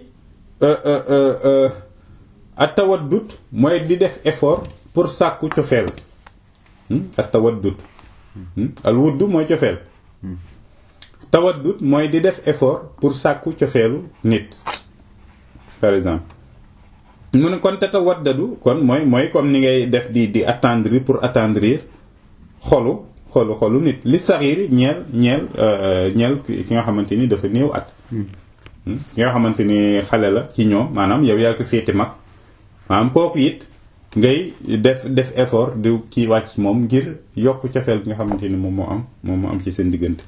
at tawaddut mooy di def effort pour sàkku cofeel at tawaddut al wudd mooy cofeel tawaddut mooy di def effort pour sàkku cofeelu nit par exemple mu ne kon te tawaddadu kon mooy mooy comme ni ngay def di di attendrir pour attendrir xolu xolu xolu nit li saxiir ñeel ñeel ñeel ki nga xamante ni dafa néew at ki nga xamante ni xale la ci ñoom maanaam yow yaa ko féete mag maanaam kooku it ngay def def effort di kii wàcc moom ngir yokk cofeel bi nga xamante ni moom moo am moom moo am ci seen diggante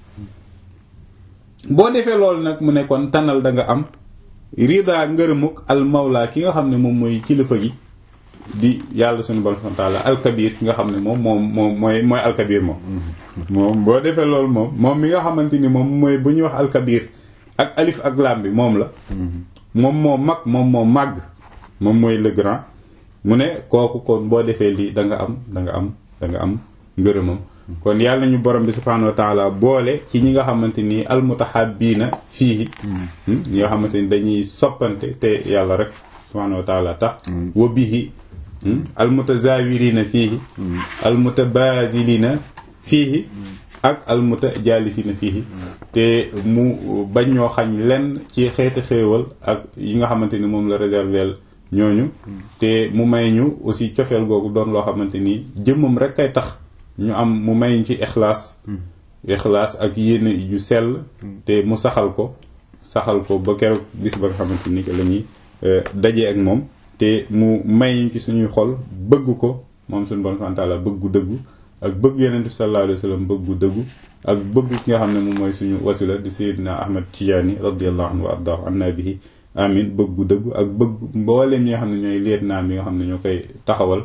boo defee loolu nag mu ne kon tànnal da nga am rida ngërëmuk al mawla ki nga xam ne moom mooy kilifa gi di yàlla suñu borom subhanahu wa ta'ala alkabir ki nga xam ne moom moom moom mooy mooy alkabir moom moom boo defee loolu moom moom mi nga xamante ni moom mooy bu ñuy wax alkabir ak alif ak lam bi moom la moom moo mag moom moo màgg moom mooy le grand mu ne kooku kon boo defee lii da nga am da nga am da nga am ngërëmam kon yàlla ñu borom bi subhanahu wa ta'ala boole ci ñi nga xamante ni almutahabbiina fii ñi nga xamante ni dañuy soppante te yàlla rek subhanahu wa ta'ala tax wa bihi almutazawirina fiihi almutabazilina fiihi ak almutajalisina fiihi te mu bañ ñoo xañ lenn ci xeeti xéewal ak yi nga xamante ni moom la réserver ñooñu te mu may ñu aussi cofeel googu doon loo xamante ni jëmmam rek kay tax ñu am mu may ñu ci ixlaas ixlaas ak yéene yu sell te mu saxal ko saxal ko ba keroog bis ba nga xamante ni que la ñuy dajee ak moom te mu may ñu ci suñuy xol bëgg ko moom suñu bon santaala bëggu dëggu ak bëgg yonent bi sallallahu alayhi wa sallam bëggu dëggu ak bëgg ki nga xam ne moom mooy suñu wasila di sayyidina Ahmad Tijaani radiyallahu anhu wa ardaahu anna bihi amin bëggu dëggu ak bëgg mbooleem ñi nga xam ne ñooy leet naam yi nga xam ne ñoo koy taxawal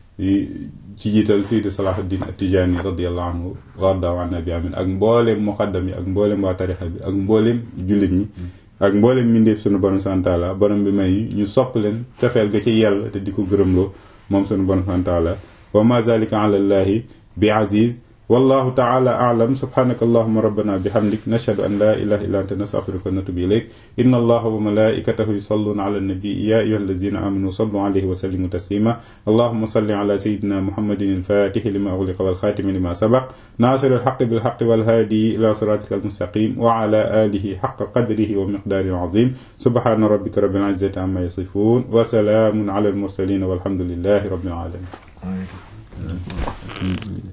ci jiital Sayyid Salahuddin At-Tijani radiyallahu anhu wa ardaahu anna bihi amin ak mbooleem muqaddam yi ak mbooleem waa tarixa bi ak mbooleem jullit ñi ak mboolem mbindeef sunu borom santaala borom bi may ñu sopp leen cofeel ga ci yàlla te di ko gërëmloo moom sunu borom santaala wa ma zalika ala llahi bi aziz wallahu taala a'lam subhanaka allahumma rabbana bihamdik nashhadu an la ilaha illa anta nastaghfiruka wa natubu ilayk inna allaha wa malaikatahu yusalluna ala an-nabi ya ayyuhalladhina amanu sallu alayhi wa sallimu taslima allahumma salli ala sayyidina muhammadin al-fatih lima ughliqa wal khatimi lima sabaq nasir al-haqqi bil haqqi wal hadi ila siratika al-mustaqim wa ala alihi haqqa qadrihi wa miqdarihi azim subhana rabbika rabbil izzati amma yasifun wa salamun ala al-mursalin walhamdulillahi rabbil alamin